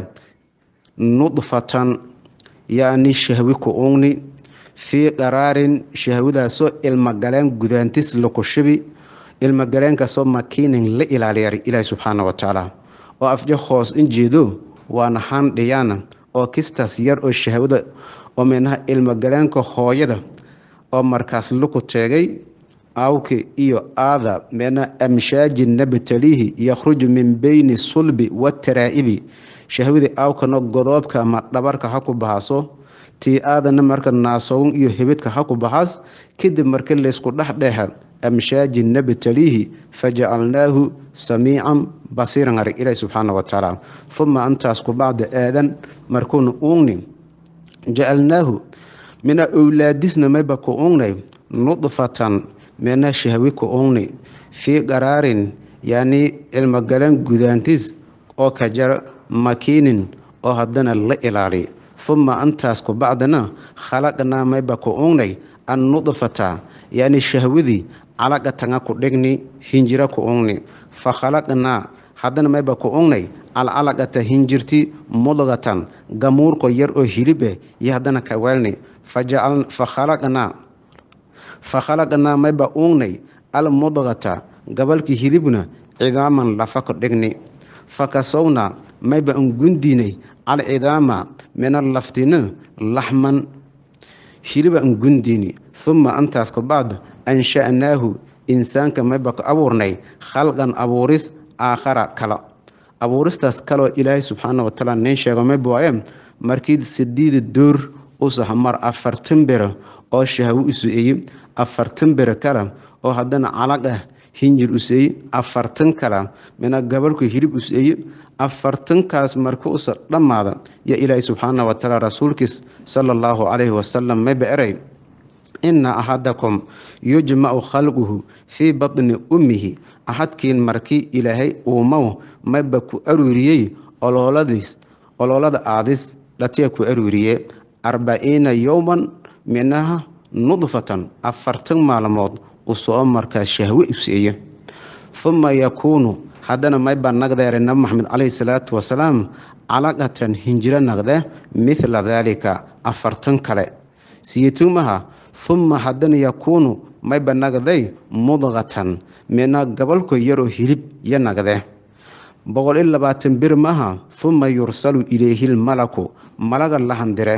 nudfatan yacni shahwi ku ugni fii qaraarin shahwadaasoo ilmogaleen gudaantis laku shibi ilmogaleenkaasoo makiinin la ilaaliyar ilaahi subxaana watacaala oo afjo hoos in jeedo waana handhiyaana oo kistaas yar oo shahwada oo meenaha ilmogaleenka hooyada oo markaas laku teegay awki iyo aada meena amshaaji nabtalihi yakhruju min beyni sulbi wataraa'ibi shahwadii awkana godoobka ama dhabarka ha ku baxaso tii aadana marka naasown iyo hebidka ha ku baxaas kadib marka laysku dhexdheexa amshaaji nabtalihi fajacalnaahu samiican basiiran arag ilaahi subxaana watacaala uma antaas ku bacda aadan markuuna uugni jacalnaahu mina owlaadisna mayba ku ugnay nudfatan meena shahwi ku ugni fii qaraarin yacni cilmogaleen gudaantis oo ka jar makiinin oo haddana la ilaaliy uma antaas ku bacdana khalaqnaa mayba ku ugnay an nudfata yacni shahwadii calaqatanga ku dhigni hinjira ku ungni fa khalaqnaa haddana mayba ku ungnay alcalaqata hinjirti mudgatan gamuurko yar oo hilibe iyo haddana ka weelni fa khalaqnaa fa khalaqnaa mayba ungnay almudgata gabalkii hilibna cidaaman lafa ku dhigni fa kasownaa mayba ungundiinay alcidaama mina laftina laxman hiliba ungundiini huma antaas kabacd ansha'naahu insaanka mayba ku abuurnay khalqan abuuris aakhara kala abuuristaas kaloo ilaahay subxaana watacaala nin sheego mayba waaye markii sidiida door usahamar afartan bere oo shahwo usu-eeye afartan bere kale oo haddana calag ah hinjir useeye afartan kale mina gabalku hilib useeye afartankaas marka usa dhammaada yo ilaahay subxaana watacaala rasuulkiis sala allahu calayhi wasalam mayba eray ina axadakum yujmacu khalquhu fii batni ummihi axadkiin markii ilaahay uumow mayba ku aruuriyey ololadiis ololada aadis dhatiya ku aruuriye arbaciina yowman minaha nudfatan afartan maalmood usoo markaa shahwe useeye huma yakuunu haddana mayba nagdeere nabi maxamed caleyhi salaatu wasalaam calaqatan hinjiro naqde mithla daalika afartan kale siyitumaha huma haddana yakuunu mayba nagday mudqatan mina gabalko yaroo hilib yo nagde boqol iyo labaatan bir maha huma yursalu ilayhi lmalaku malaga la handire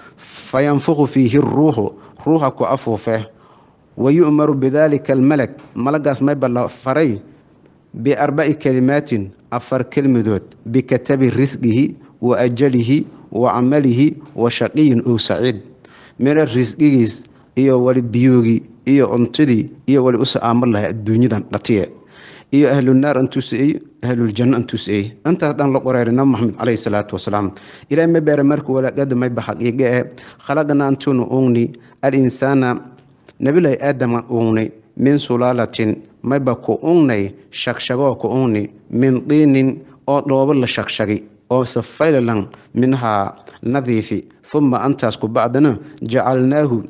fa yanfuqu fiihi ruuxu ruuxa ku afuufe wa yu'maru bidaalika almalak malagaas mayba la faray biarbaci kalimaatin afar kelmadood bikatabi risqihi wa ajalihi wa camalihi wa shaqiyin ow saciid mina risqigiis iyo wali biyoogii iyo cuntadii iyo wali usa aamar lahay adduunyadan dhatiye iyo ahlunaar antuusey ahluljanno antuusey intaas dhan la qoreeray nabi maxamed caleyhi salaatu wasalaam ilaah ma beere marka walaagada mayba xaqiiqe e khalaqna antunu ungni alinsaana nabilahi aadama ungni min sulaalatin mayba ku ungnay shagshagoo ku ungni min diinin oo dhoobo la shagshagi oo safaylalan minhaa nadiifi huma antaas ku bacdana jacalnaahu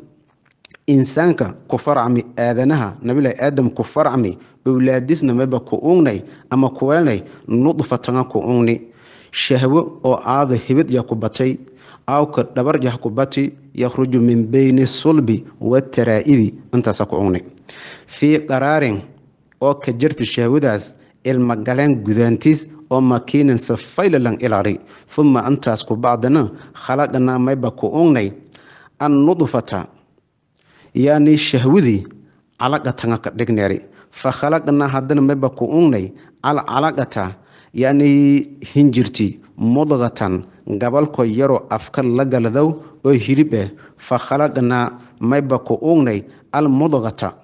insaanka ku farcmi aadanaha nabilahi aadam ku farcmi owlaadisna mayba ku ungnay ama kuweelnay nudfatanga ku ungni shahwo oo aada hibid ya ku batay awka dhabar yah ku bati yakhruju min beyni sulbi wataraa'ibi intaasa ku ungni fii qaraarin oo ka jirta shahwadaas ilmagaleen gudaantiis oo makiinin safaylalan ilari huma intaas ku bacdana khalaqnaa mayba ku ungnay annudfata yaani shahwadii calaqatanga ka dhigneeri fa khalaqnaa haddana mayba ku ungnay alcalaqata yaani hinjirti mudqatan gabalko yaroo afka la galadow oo hilib ah fa khalaqnaa mayba ku ungnay almudqata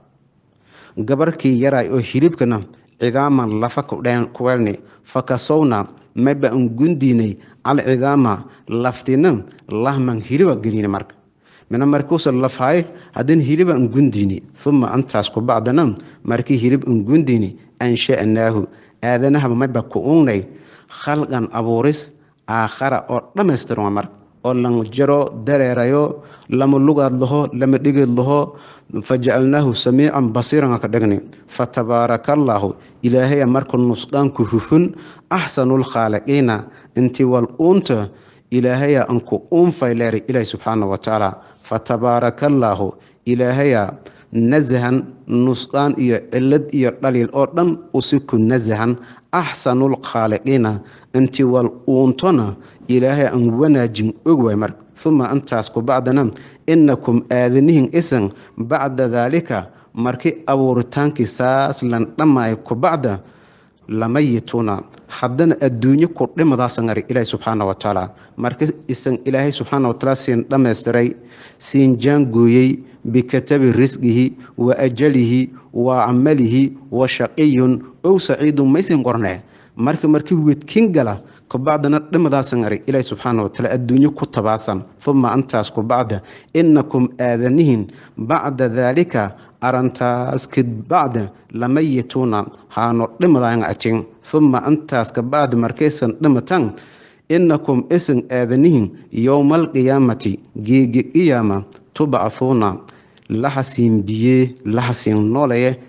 gabarkii yaraay oo hilibkana cidaaman lafa kuweelni fa kasowna mayba ungundiinay alcidaama laftina lahman hiliba gelini marka mina markuusa lafhaay haddana hiliba ungundiini huma antaas ku bacdana markii hilib ungundiini ansha'naahu aadanahaba mayba ku ungnay khalqan abuuris aakhara oo dhammaystiran marka oo lan jaro dareerayo lama lugaad laho lama dhigeed laho fajacalnaahu samiican basiiran ka dhigni fatabaarakallahu ilaahaya marka nusqaanku hufun axsanulkhaaliqiina intii wal uunta ilaahaya anku uunfayleeri ilaahi subxaana wa tacaala fatabaarakallahu ilaahaya nasahan nusqaan iyo cilad iyo dhaliil oo dhan usiku nasahan axsanulkhaaliqiina intii wal uuntona ilaahay aan wanaajin og waay marka uma intaas ku bacdana inakum aadanihin isan bacda daalika markii abuuritaankii saas lan dhammaay ku bacda lamayituuna haddana adduunyo ku dhimadaasan ari ilaahi subxaana wa tacaala marka isan ilaahay subxaana watacaala siin dhammaystiray siin jaangooyey bikatabi risqihi wa ajalihi wa camalihi wa shaqiyun ow saciidun maysin qornee marka markii wedkin gala kubacdana dhimadaasan ari ilaahi subxaana watacaala adduunyo ku tabaasan uma antaas ku bacda inakum aadanihin bacda daalika arantaas kabacda lamayituuna haano dhimadaan atin uma antaas kabacda markaysan dhimatan inakum isan aadanihin yowma alqiyaamati geegi qiyaama tubcahuuna lahasiin biye lahasiin nooleye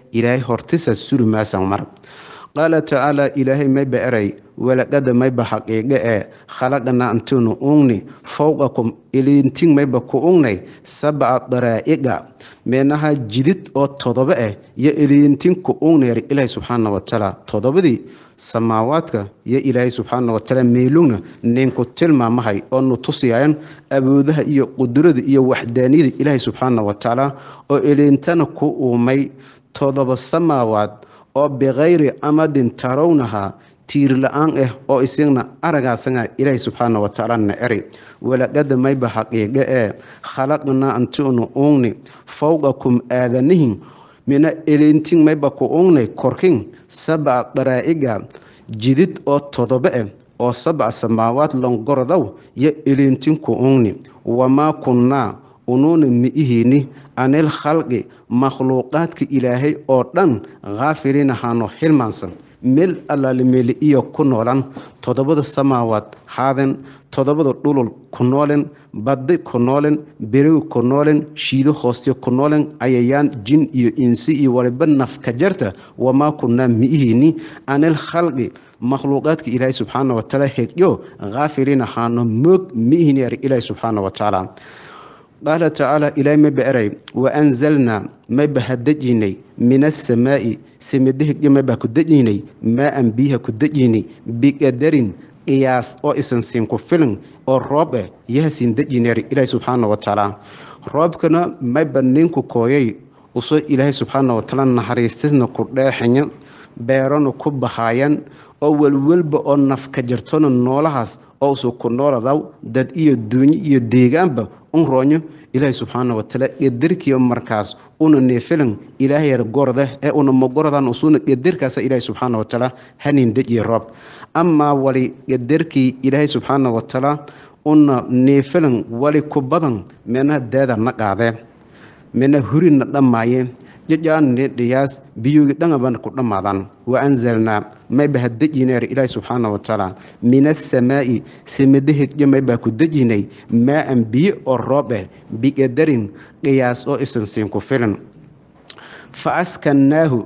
ilaahay hortisa suri maasan mar qaala tacaala ilaahay mayba eray walaqada mayba xaqiiqe ee khalaqnaa antinu ungni fowqakum ilintin mayba ku ungnay sabca daraa'iqa meenaha jidid oo todoba ah iyo ilintin ku ungnayar ilaahay subxaana watacaala todobadii samaawaadka iyo ilaahay subxaana watacaala meelugna ninku tilmaamahay oo nu tusiyayan awoodaha iyo qudrada iyo waxdaaniyada ilaahay subxaana watacaala oo ilintana ku uumay todoba samaawaad oo bikayri amadin tarawnahaa tiir la-aan ah oo isagna aragaasanga ilaahay subxaana watacaala na eri walaqada mayba xaqiiqe ee khalaqnaa antinu ungni fowqakum aadanihin mina elintin mayba ku ungnay korkin sabca daraa'iga jidid oo todoba ah oo sabca samaawaad longorodow yo elintin ku ungni wamaa kunnaa unuuna mi'ihiini anil khalqi makhluuqaadka ilaahay oo dhan khaafiliin ahaano hilmaansan meel allaale meeli iyo ku noolan toddobada samaawaad haaden toddobada dhulul ku noolen baddi ku noolen beriwi ku noolen shiido hooste ku noolen ayayaan jin iyo insi iyo waliba nafka jarta wamaa kunnaa mi'ihiini anil khalqi makhluuqaadka ilaahay subxaana watacaala hegyo khaafiliin ahaano moog mi'ihiini ar ilaahay subxaana watacaala qaala tacaala ilaahay mayba eray wa anzalnaa mayba ha dejinay min asamaa'i samidahegyo mayba ku dejinay maa-an biyaha ku dejinay biqadarin qiyaas oo isan siin ku filan oo roob ah yaha siin dejinay ilaahay subxaana watacaala roobkana mayba ninku kooyay usoo ilaahay subxaana watacaala naxariistisna ku dheexanya beerana ku bahaayan oo welwelba oo nafka jartona noolahaas oo usu ku nooladaw dad iyo duunyo iyo deegaanba un roonyo ilaahay subxaana watacaala qadarkiiba markaas una neefilan ilaahayar gorda ee una magorodan usuna qadarkaasa ilaahay subxaana watacaala hanin dejiye roob amaa wali qadarkii ilaahay subxaana watacaala una neefilan wali ku badan menaha daada na qaadee mena hurina dhammaayeen jajaanne dhiyaas biyoogi dhangabana ku dhammaadaan wa anzalnaa mayba ha dejineer ilaahi subxaana watacaala min asamaa'i samadahedyo maybaa ku dejinay maa-an biyo oo roob ah biqadarin qiyaas oo isan siin ku filan fa askannaahu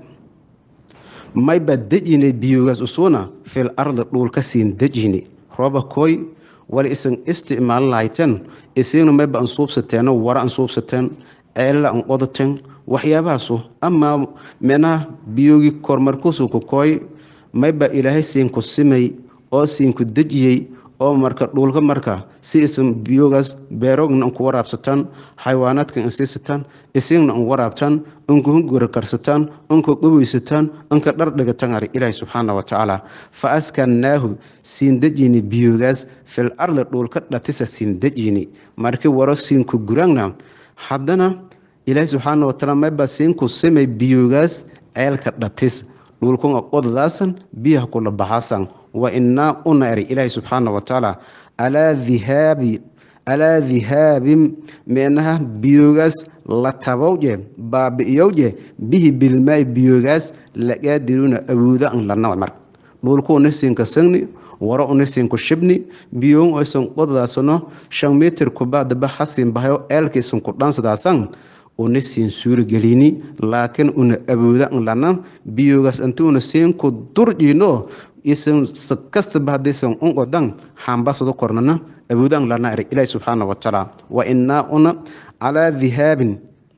mayba dejinay biyoogaas usuuna fil ardi dhuulka siin dejini rooba kooy wala isan isticmaalin lahayteen isagna mayba an suubsateeno wara an suubsateen ceella an qodateen waxyaabahaasu amaa menaha biyoogi kormarkuusu ku kooy mayba ilaahay siinku simay oo siinku dejiyey oo marka dhuulka marka si isan biyoogaas beerogna anku waraabsataan xayawaanaadka insiisataan isagna an waraabtaan anku hungura karsataan anku qaweysataan anka dhar dhigataan ar ilaahi subxaana watacaala fa askannaahu siin dejini biyoogaas fil ardi dhuulka dhatisa siin dejini markii waro siinku guraangna haddana ilaahi subxaana watacaala mayba siinku simay biyoogaas ceelka dhatis dhulkunga qodadaasan biyaha kula baxaasan wa innaa una eri ilaahi subxaana watacaala alaa dhihaabi alaa dhihaabin meenaha biyoogaas la tabowje baabi'iyowje bihi bilmaa'i biyoogaas laqaadiruuna awooda an lanawa marka dhulku una siinka sagni waro una siinku shibni biyoon aysan qodadaasano shan mitir kubaadaba hasin bahayo eelkaisan ku dhansadaasan una siin suuragelini laakiin una awooda an lana biyoogaas inti una siinku durjiino isan kastaba haddaysan un odan hambasado kornana awooda an lana eri ilaahi subxaana watacaala wa innaa una calaa dhihaabin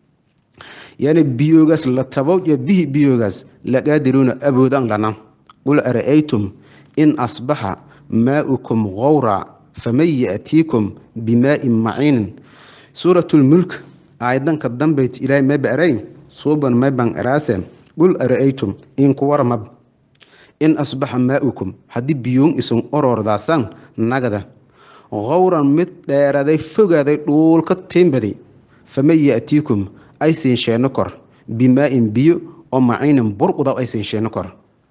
yani biyoogaas la tabow iyo bihi biyoogaas laqaadiruuna awooda an lana qul ara'aytum in asbaxa maa'ukum gowra faman ya'tiikum bimaa'in maciinin suuratulmulk aayadanka dambayt ilaahay mayba eray suuban mayban eraase qul ara'aytum inku waramab in asbaxa maa'ukum haddii biyoon isan orordaasaan nagada gowran mid dheeraday fogaaday dhuulka tiimbaday faman ya'tiikum aysiin sheeno kor bimaa'in biyo oo maciinin burqudaw aysiin sheeno kor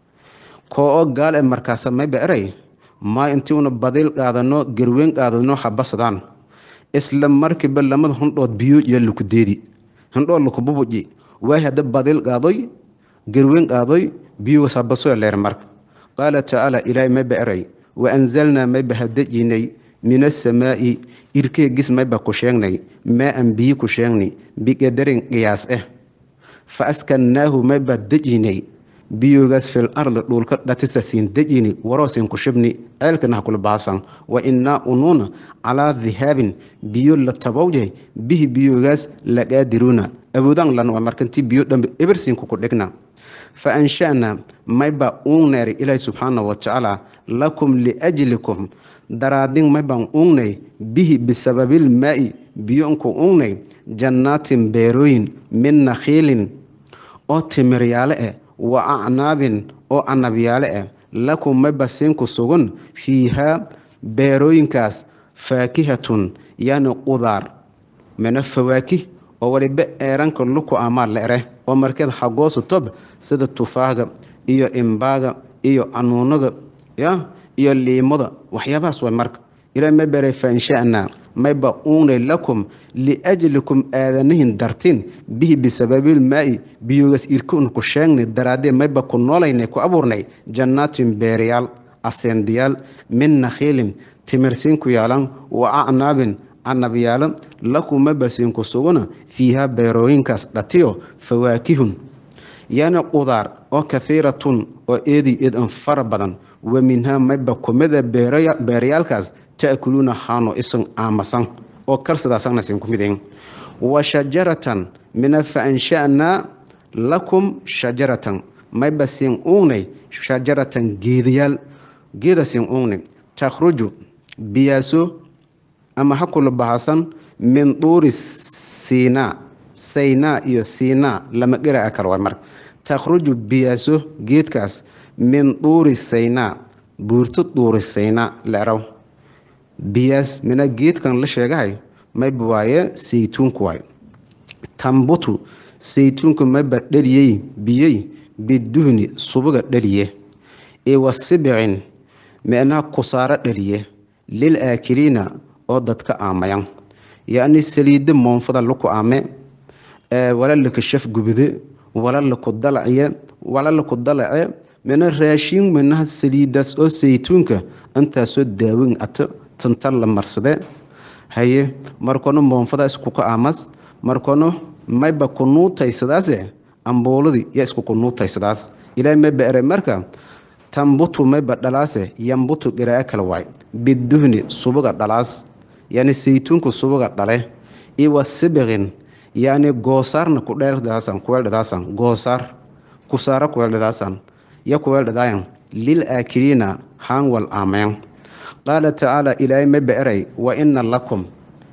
koo oo gaal e markaasa mayba eray maa intii una badiil qaadano garweyn qaadano habasadaan isla markiiba lamada hundhood biyo iyo lukudeedi hundhood lukububuji waay hadda badiil qaadoy garweyn qaadoy biyogaas habasoya leer marka qaala tacaala ilaahay mayba eray wa anzalnaa mayba hadejinay min asamaa'i irkeegis mayba ku sheegnay maa an biyi ku sheegnay biqadarin qiyaas ah fa askannaahu mayba dejinay biyoogaas fil ardi dhulka dhatisa siin dejini waroosin ku shibni ceelkana ha kula baasan wa innaa unuuna calaa dihaabin biyo la tabowjay bihi biyoogaas laqaadiruuna awoodaan lan waa markantii biyo dhambe ebersiinku ku dhigna fa ansha'naa mayba uungneeri ilaahi subxaana wa tacaala lakum liajlikum daraadin maybaan uugnay bihi bisababil maa'i biyonku uugnay jannaatin beerooyin min nakhiilin oo timiryaale eh wa acnaabin oo anabyaale ah lakum mayba siinku sugun fiihaa beerooyinkaas faakihatun yani qudaar mina fawaakih oo waliba eeranka luku amaa la ere oo markeed xagoosu tob sida tufaaga iyo imbaaga iyo anuunaga ya iyo liimada waxyaabahaas way marka ilaa ma beray fainsha'naa mayba uugnay lakum liajlikum aadanihin dartin bihi bisababil maa'i biyogas irkun ku sheegnay daraadee mayba ku noolaynay ku abuurnay jannaatin beerayaal aseendiyaal min nakhiilin timirsiin ku yaalan wa acnaabin canabyaalo lakum mayba siinku suguna fiihaa beerooyinkaas dhatiyo fawaakihun yani qudaar oo kahiiratun oo eedi eedan fara badan wa minhaa mayba kumida beerayaalkaas ta'kuluuna haano isan aamasan oo kal sidaasana siin ku midayn wa shajaratan mina fa ansha'naa lakum shajaratan mayba siin uugnay shajaratan geedayaal geeda siin uugnay takhruju biyaaso ama ha kula bahasan min duuri siinaa saynaa iyo siinaa lama gera kale waa marka takhruju biyaaso geedkaas min duuri saynaa buurto duuri saynaa leeraw biyaas mina geedkan la sheegahay mayba waaye saytuunku waay tambutu saytuunku mayba dhaliyey biyey biduhni subuga dhaliye iwa sibicin micnaha kusaaro dhaliye lil aakiliina oo dadka aamayan yacni saliidda moonfada laku aame wala laka shaf gubide wala laku dalaciye wala laku dalace mina raashin minaha saliidaas oo saytuunka intaasoo daawin ato tantan la marsade haye markono moonfada iskuka aamas markono mayba kunuutaysadaase ambuuladii ya isku kunuutaysadaas ilaahay mayba ere marka tambutu mayba dhalaase yambutu garaa kala waay biduhni subuga dhalaas yani saytuunku subuga dhale iwa sibiqin yani goosaarna kudheerdaasan kuweeldhadaasan goosaar kusaara kuweeldhadaasan ya kuweeldhadaayan lil aakiliina haanwal aamayan qaala tacaala ilaahay mayba eray wa ina lakum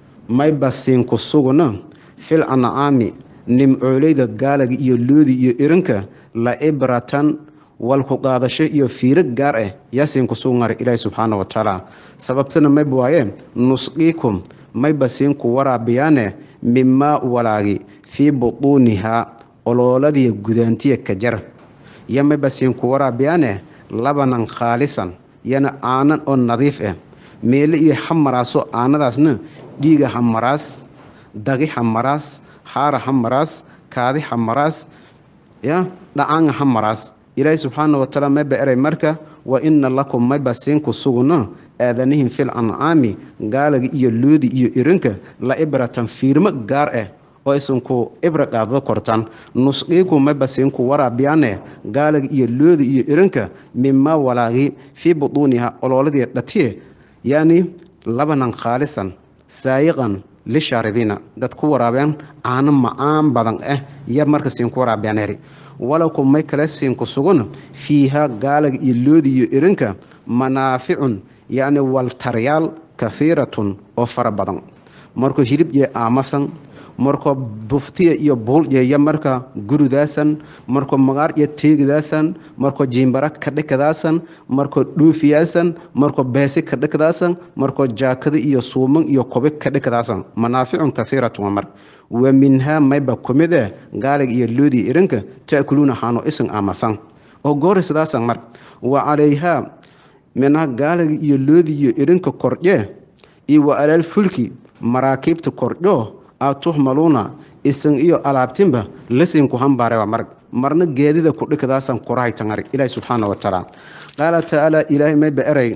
mayba siinku suguna fil ancaami nimcooleyda gaalaga iyo loodi iyo irinka la ibratan walku qaadasho iyo fiiro gaar ah yaa siinku sugnara ilaahi subxaana wa tacaala sababtana mayba waaye nusqiikum mayba siinku waraabiyaane mimaa walaagi fii butuunihaa olooladii gudaantiya ka jar yo mayba siinku waraabiyaane labanan khaalisan yana aanan oo nadiif ah meele iyo hamaraaso aanadaasna dhiiga hamaraas dagi hamaraas haara hamaraas kaadi hamaraas ya dhacaanga hamaraas ilaahi subxaana watacaala mayba eray marka wa ina lakum mayba siinku suguna aadanihin fil ancaami gaalaga iyo loodi iyo irinka la ibratan fiirmo gaar ah oo isanku ibra qaadada kortaan nusqiiku mayba siinku waraabiyaane gaalaga iyo loodi iyo irinka mimaa walaagi fii butuuniha olooladii dhatiye yacni labanan khaalisan saayiqan lishaaribiina dad ku waraabeen caano macaan badan ah ya marka siinku waraabiyaan heri walakum may kale siinku sugun fiiha gaalaga iyo loodi iyo irinka manaaficun yacni waltaryaal kahiiratun oo fara badan markuu hilib jee aamasan markoo buftiya iyo buuljeeya marka gurudaasan markoo magaar iyo teegidaasan markoo jiimbara kadhikadaasan markoo dhuufiyaasan markoo beesi kadhikadaasan markoo jaakada iyo suuman iyo kobi kadhikadaasan manaaficun kahiiratun waa mar wa minhaa mayba kumid eh gaaliga iyo loodii irinka ta'kuluuna haano isan aamasan oo goori sidaasan mar wa calayhaa minha gaaliga iyo loodii iyo irinka kordhee iyo wa alaal fulki maraakiibta kordhoo aad tuhmaluuna isan iyo alaabtinba lasinku hambaare waa marg marna geedida kudhikadaasan kurahaytangari ilaahi subxaana wa tacaala qaala tacaala ilaahay mayba eray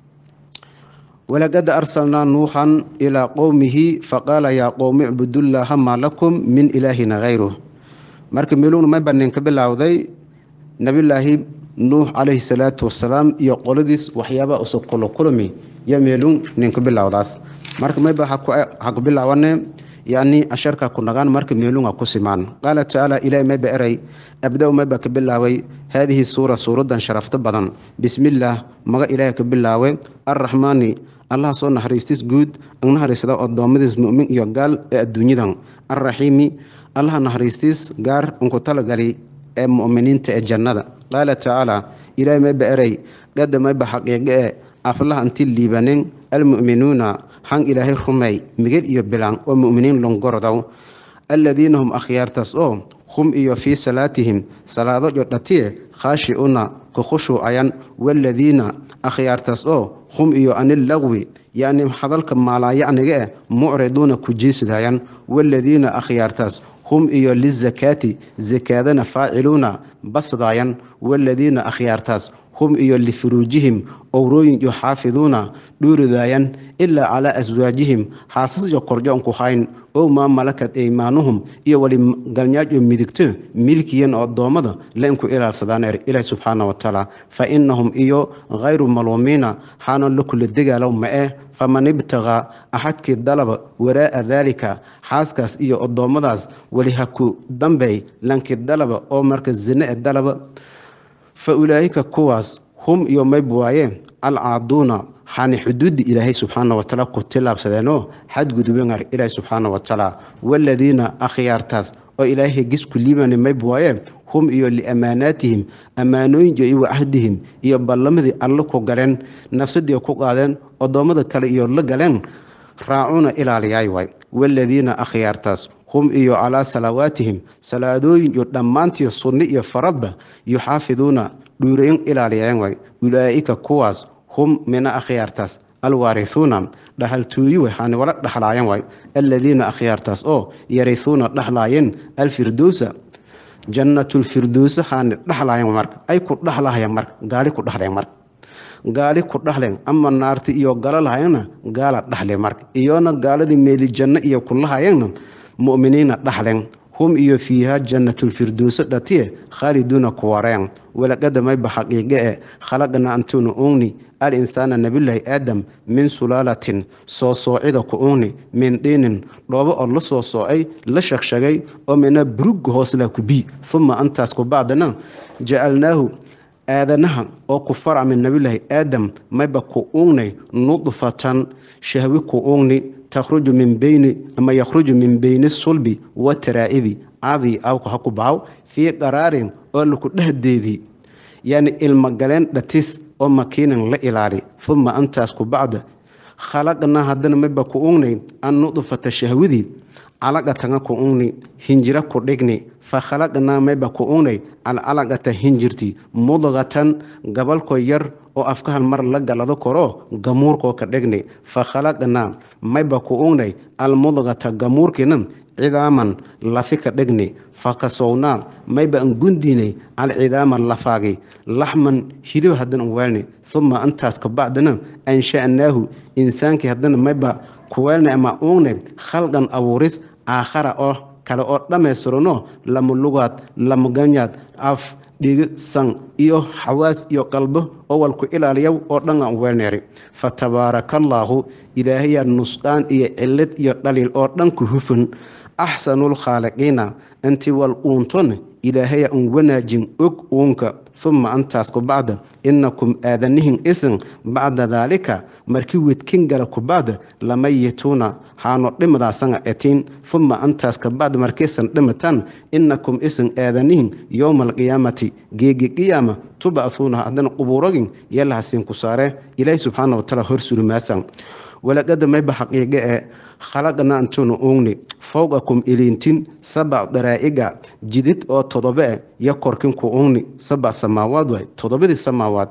walaqad arsalnaa nuuxan ilaa qowmihi faqaala yaa qowmi icbudullaaha maa lakum min ilaahina hayruh marka meelugna mayba ninka bilowday nabilaahi nuux calayhi salaatu wasalaam iyo qoladiis waxyaabaa usub kulo kulmi yo meelun ninka bilowdaas marka mayba ha ku bilaawane yani asharka ku nagaan marka meelunga ku simaan qaala tacaala ilahi mayba eray abda-u mayba ka bilaaway haadihi suura suuradan sharafto badan bismillaah maga ilaahi ka bilaawe arraxmaani allah soo naxariistis guud ang naxariisada odoommadiis mu'min iyo gaal ee adduunyadan arraxiimi allah naxariistis gaar unku talagali ee mu'miniinta ee jannada qaala tacaala ilaahi mayba eray gada mayba xaqiiqe e aflaha inti liibanin almu'minuuna xan ilaahay rumey migel iyo bilaan oo mu'miniin longorodow alladiina hum akhyaartaas oo hum iyo fii salaatihim salaado jodhatiye khaashi'una ku khushuucayan waaladiina akhyaartaas oo hum iyo anillagwi yacni hadalka maalaayacniga eh mucriduuna ku jiisdayan waaladiina akhyaartaas hum iyo lizakaati sakaadana faaciluuna basdaayan waaladiina akhyaartaas hum iyo lifuruujihim owrooyin iyo xaafiduuna dhuuridaayan ilaa calaa aswaajihim haasasyo korjo unku hayn ow maa malakad eymaanuhum iyo wali galnyaajo midigto milkiyan oo addoommada la inku ilaalsadaan er ilaah subxaana wa tacaala fa innahum iyo khayru maluumiina xaana la kula degaalow ma eh faman ibtagaa axadkii dalaba waraa'a daalika xaaskaas iyo addoommadaas weli ha ku dambey lankii dalaba oo marka zine e dalaba fa ulaa'ika kuwaas hum iyo mayb waaye alcaaduuna xaani xuduudda ilaahay subxaana watacaala ku tilaabsadeenoo xadgudubengar ilaahay subxaana watacaala waaladiina akhyaartaas oo ilaahay gisku liibani mayb waaye hum iyo liamaanaatihim ammaanooyinka iyo wacahdihim iyo ballamadii alle ku galeen nafsadii ku qaadeen odoommada kale iyo la galeen raacuuna ilaaliyaay waay waaladiina akhyaartaas hum iyo calaa salawaatihim salaadooyin iyo dhammaantii sunni iyo faradba yuxaafiduuna dhuurayn ilaaliyeen waay ulaa'ika kuwaas hum mina akhyaartaas alwaarihuuna dhahaltooyi waxaani wala dhaxlaayeen waay aladiina akhyaartaas oo yarihuuna dhaxlaayeen alfirdowsa jannatulfirdowsa haani dhaxlaayeen marka ay ku dhaxlahayeen marka gaali ku dhaxleen marka gaali ku dhaxleen ama naarti iyo gala lahayeenna gaala dhaxle marka iyona gaaladii meeli janno iyo kulahayeenna mu'miniina dhaxlen hum iyo fiiha jannatulfirdowso dhatiye khaaliduuna kuwareen walaqada mayba xaqiiqe e khalaqna antuna ungni al insaana nabilaahi aadam min sulaalatin soo soocida ku ungni min diinin dhoobo oo la soo soocay la shagshagay oo mina burugga hoosla ku bii uma antaas ku bacdana jacalnaahu aadanaha oo ku farac min nabilaahi aadam mayba ku ungnay nudfatan shahwi ku ungni takhruju min beyni ama yakhruju min beyni sulbi wataraa'ibi cadii awka ha ku bahaw fii qaraarin oo laku dhehdeedii yani ilmogaleen dhatis oo makiinan la ilaali uma antaas ku bacda khalaqnaa haddana mayba ku ungnay an nudfata shahwadii calaqatanga ku ungni hinjira ku dhigni fa khalaqnaa mayba ku ungnay alcalaqata hinjirti mudqatan gabalko yar oo afkahan mar la galado koro gamuurkoo ka dhigni fa khalaqnaa mayba ku ungnay almudqata gamuurkiina cidaaman lafi ka dhigni fa kasownaa mayba an gundiinay alcidaama lafaagi laxman hilib haddana weelni uma antaas ka bacdana ansha'naahu insaankii haddana mayba kuweelnay ama ungnay khalqan abuuris aakhara oo kale oo dhammaystiranoo lama lugaad lama ganyaad af dhigi san iyo xawaas iyo qalbo oo walku ilaaliya oo dhan aan weelneeri fa tabaarakallaahu ilaahayaa nusqaan iyo cillad iyo dhaliil oo dhan ku hufan axsanul khaaliqiina intii wal uunton ilaahaya un wanaajin og uunka uma antaas ku bacda inakum aadanihin isin bacda daalika markii wedkin gala ku bacda lamayituuna haano dhimadaasanga etiin uma antaas ka bacda markiisan dhimitaan inakum isin aadanihin yowma alqiyaamati geegi qiyaama tuba'huuna haddana qubuurogin yalahasiin ku saare ilaahi subxaana watacaala hor surumaasan walaqada mayba xaqiiqe ee khalaqna antuna ungni fowqakum iliintin sabac daraa'iga jidid oo todoba e yo korkin ku ungni sabac samaawaad waay todobadii samaawaad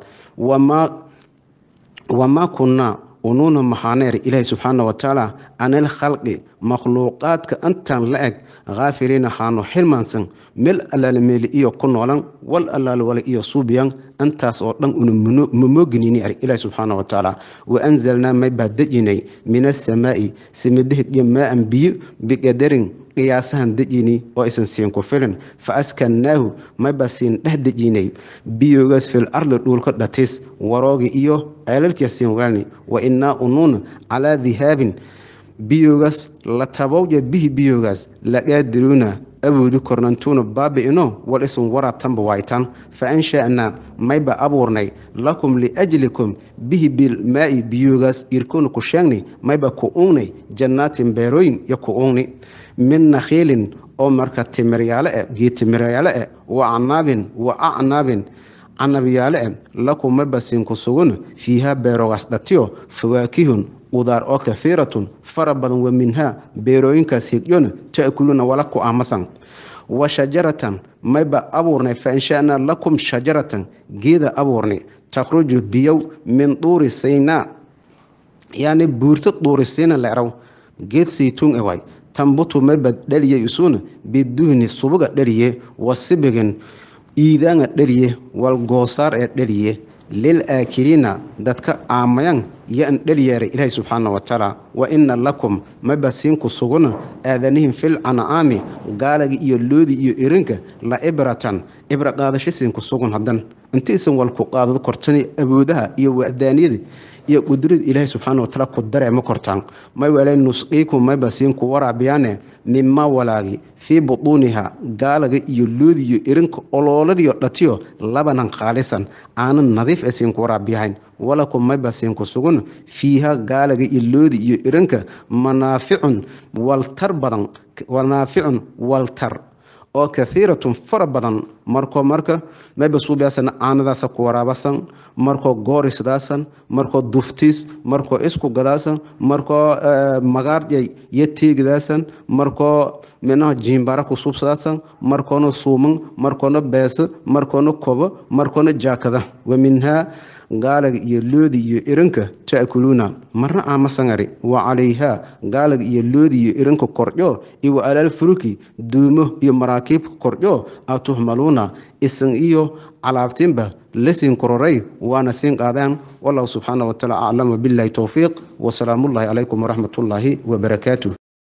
wamaa kunnaa unuuna maxaaneer ilaahi subxaana watacaala canil khalqi makhluuqaadka intaan la eg khaafiriina xaanu xilmaansan meel allaale meeli iyo ku noolan wal allaale wale iyo suubiyan intaas oo dhan una mamooganini ari ilaah subxaana wa tacaala wa anzalnaa may baa dejinay min asamaa'i samidahidyo maa-an biyo biqadarin qiyaasahan dejini oo aysan siin ku filin fa askannaahu mayba siin dheh dejinay biyogaas fil ardi dhuulka dhatis waroogi iyo ceelalkiya siin waalni wa innaa unuuna calaa dihaabin biyogaas la tabowja bihi biyogaas laqaadiruuna awoodi kornantuuna baabi'ino wal isun waraabtanba waaytan fa ansha'naa mayba abuurnay lakum liajlikum bihi bilmaa'i biyogaas irkoona ku sheegnay mayba ku ungnay jannaatin beerooyin iyo ku ungni min nakhiilin oo marka timiryaale e geed timiryaale e wa acnaabin wa acnaabin canabyaale e lakum mayba siinku suguna fiihaa beerogaas dhatiyo fawaakihun qudaar oo kahiiratun fara badan wa minhaa beerooyinkaas higyona ta'kuluuna wala ku aamasan wa shajaratan mayba abuurnay fa ansha'naa lakum shajaratan geeda abuurnay takhruju biyow min duuri saynaa yacni buurto duuri sayna leeraw geed saytuun e waay tambutu mayba dhaliye isuuna biduhni subuga dhaliye wa sibigin iidaanga dhaliye wal goosaar ee dhaliye lil aakiliina dadka aamayan yo-an dhaliyeeray ilaahi subxaana wa tacaala wa ina lakum mayba siinku suguna aadanihim fil ancaami gaalaga iyo loodi iyo irinka la ibratan ibra qaadasho siinku sugun haddan intaysan walku qaadado kortani awoodaha iyo wadaaniyada iyo qudrada ilaahi subxaana wataala ku dareema kortaan may wala nusqiiku mayba siinku waraabiyaane mima walaagi fii butuuniha gaalaga iyo loodi iyo irinka olooladiyo dhatiyo labanan khaalisan aanan nadiif e siinku waraabiyahayn walakum mayba siinku sugun fiiha gaalaga iyo loodi iyo irinka manaaficun waltar badan manaaficun waltar oo kahiiratun fara badan markoo marka mayba suubiyaasana aanadaasa ku waraabasan markoo goorisdaasan markoo duftiis markoo isku gadaasan markoo magaarjay iyo teegidaasan markoo minaha jiimbara ku subsadaasan markoona suuman markoona beesa markoona kobo markoona jaakada wa minhaa gaalaga iyo loodi iyo irinka ta'kuluuna marna aamasangari wa calayhaa gaalaga iyo loodi iyo irinka kordho iyo wa alaal furuki duumo iyo maraakiibka kordho a tuhmaluuna isan iyo calaabtiinba la siin kororay waana siin qaadaan wallahu subxaana wa taala aclam wabillahi towfiiq wasalaamullahi calaykum waraxmatullaahi wabarakaatuh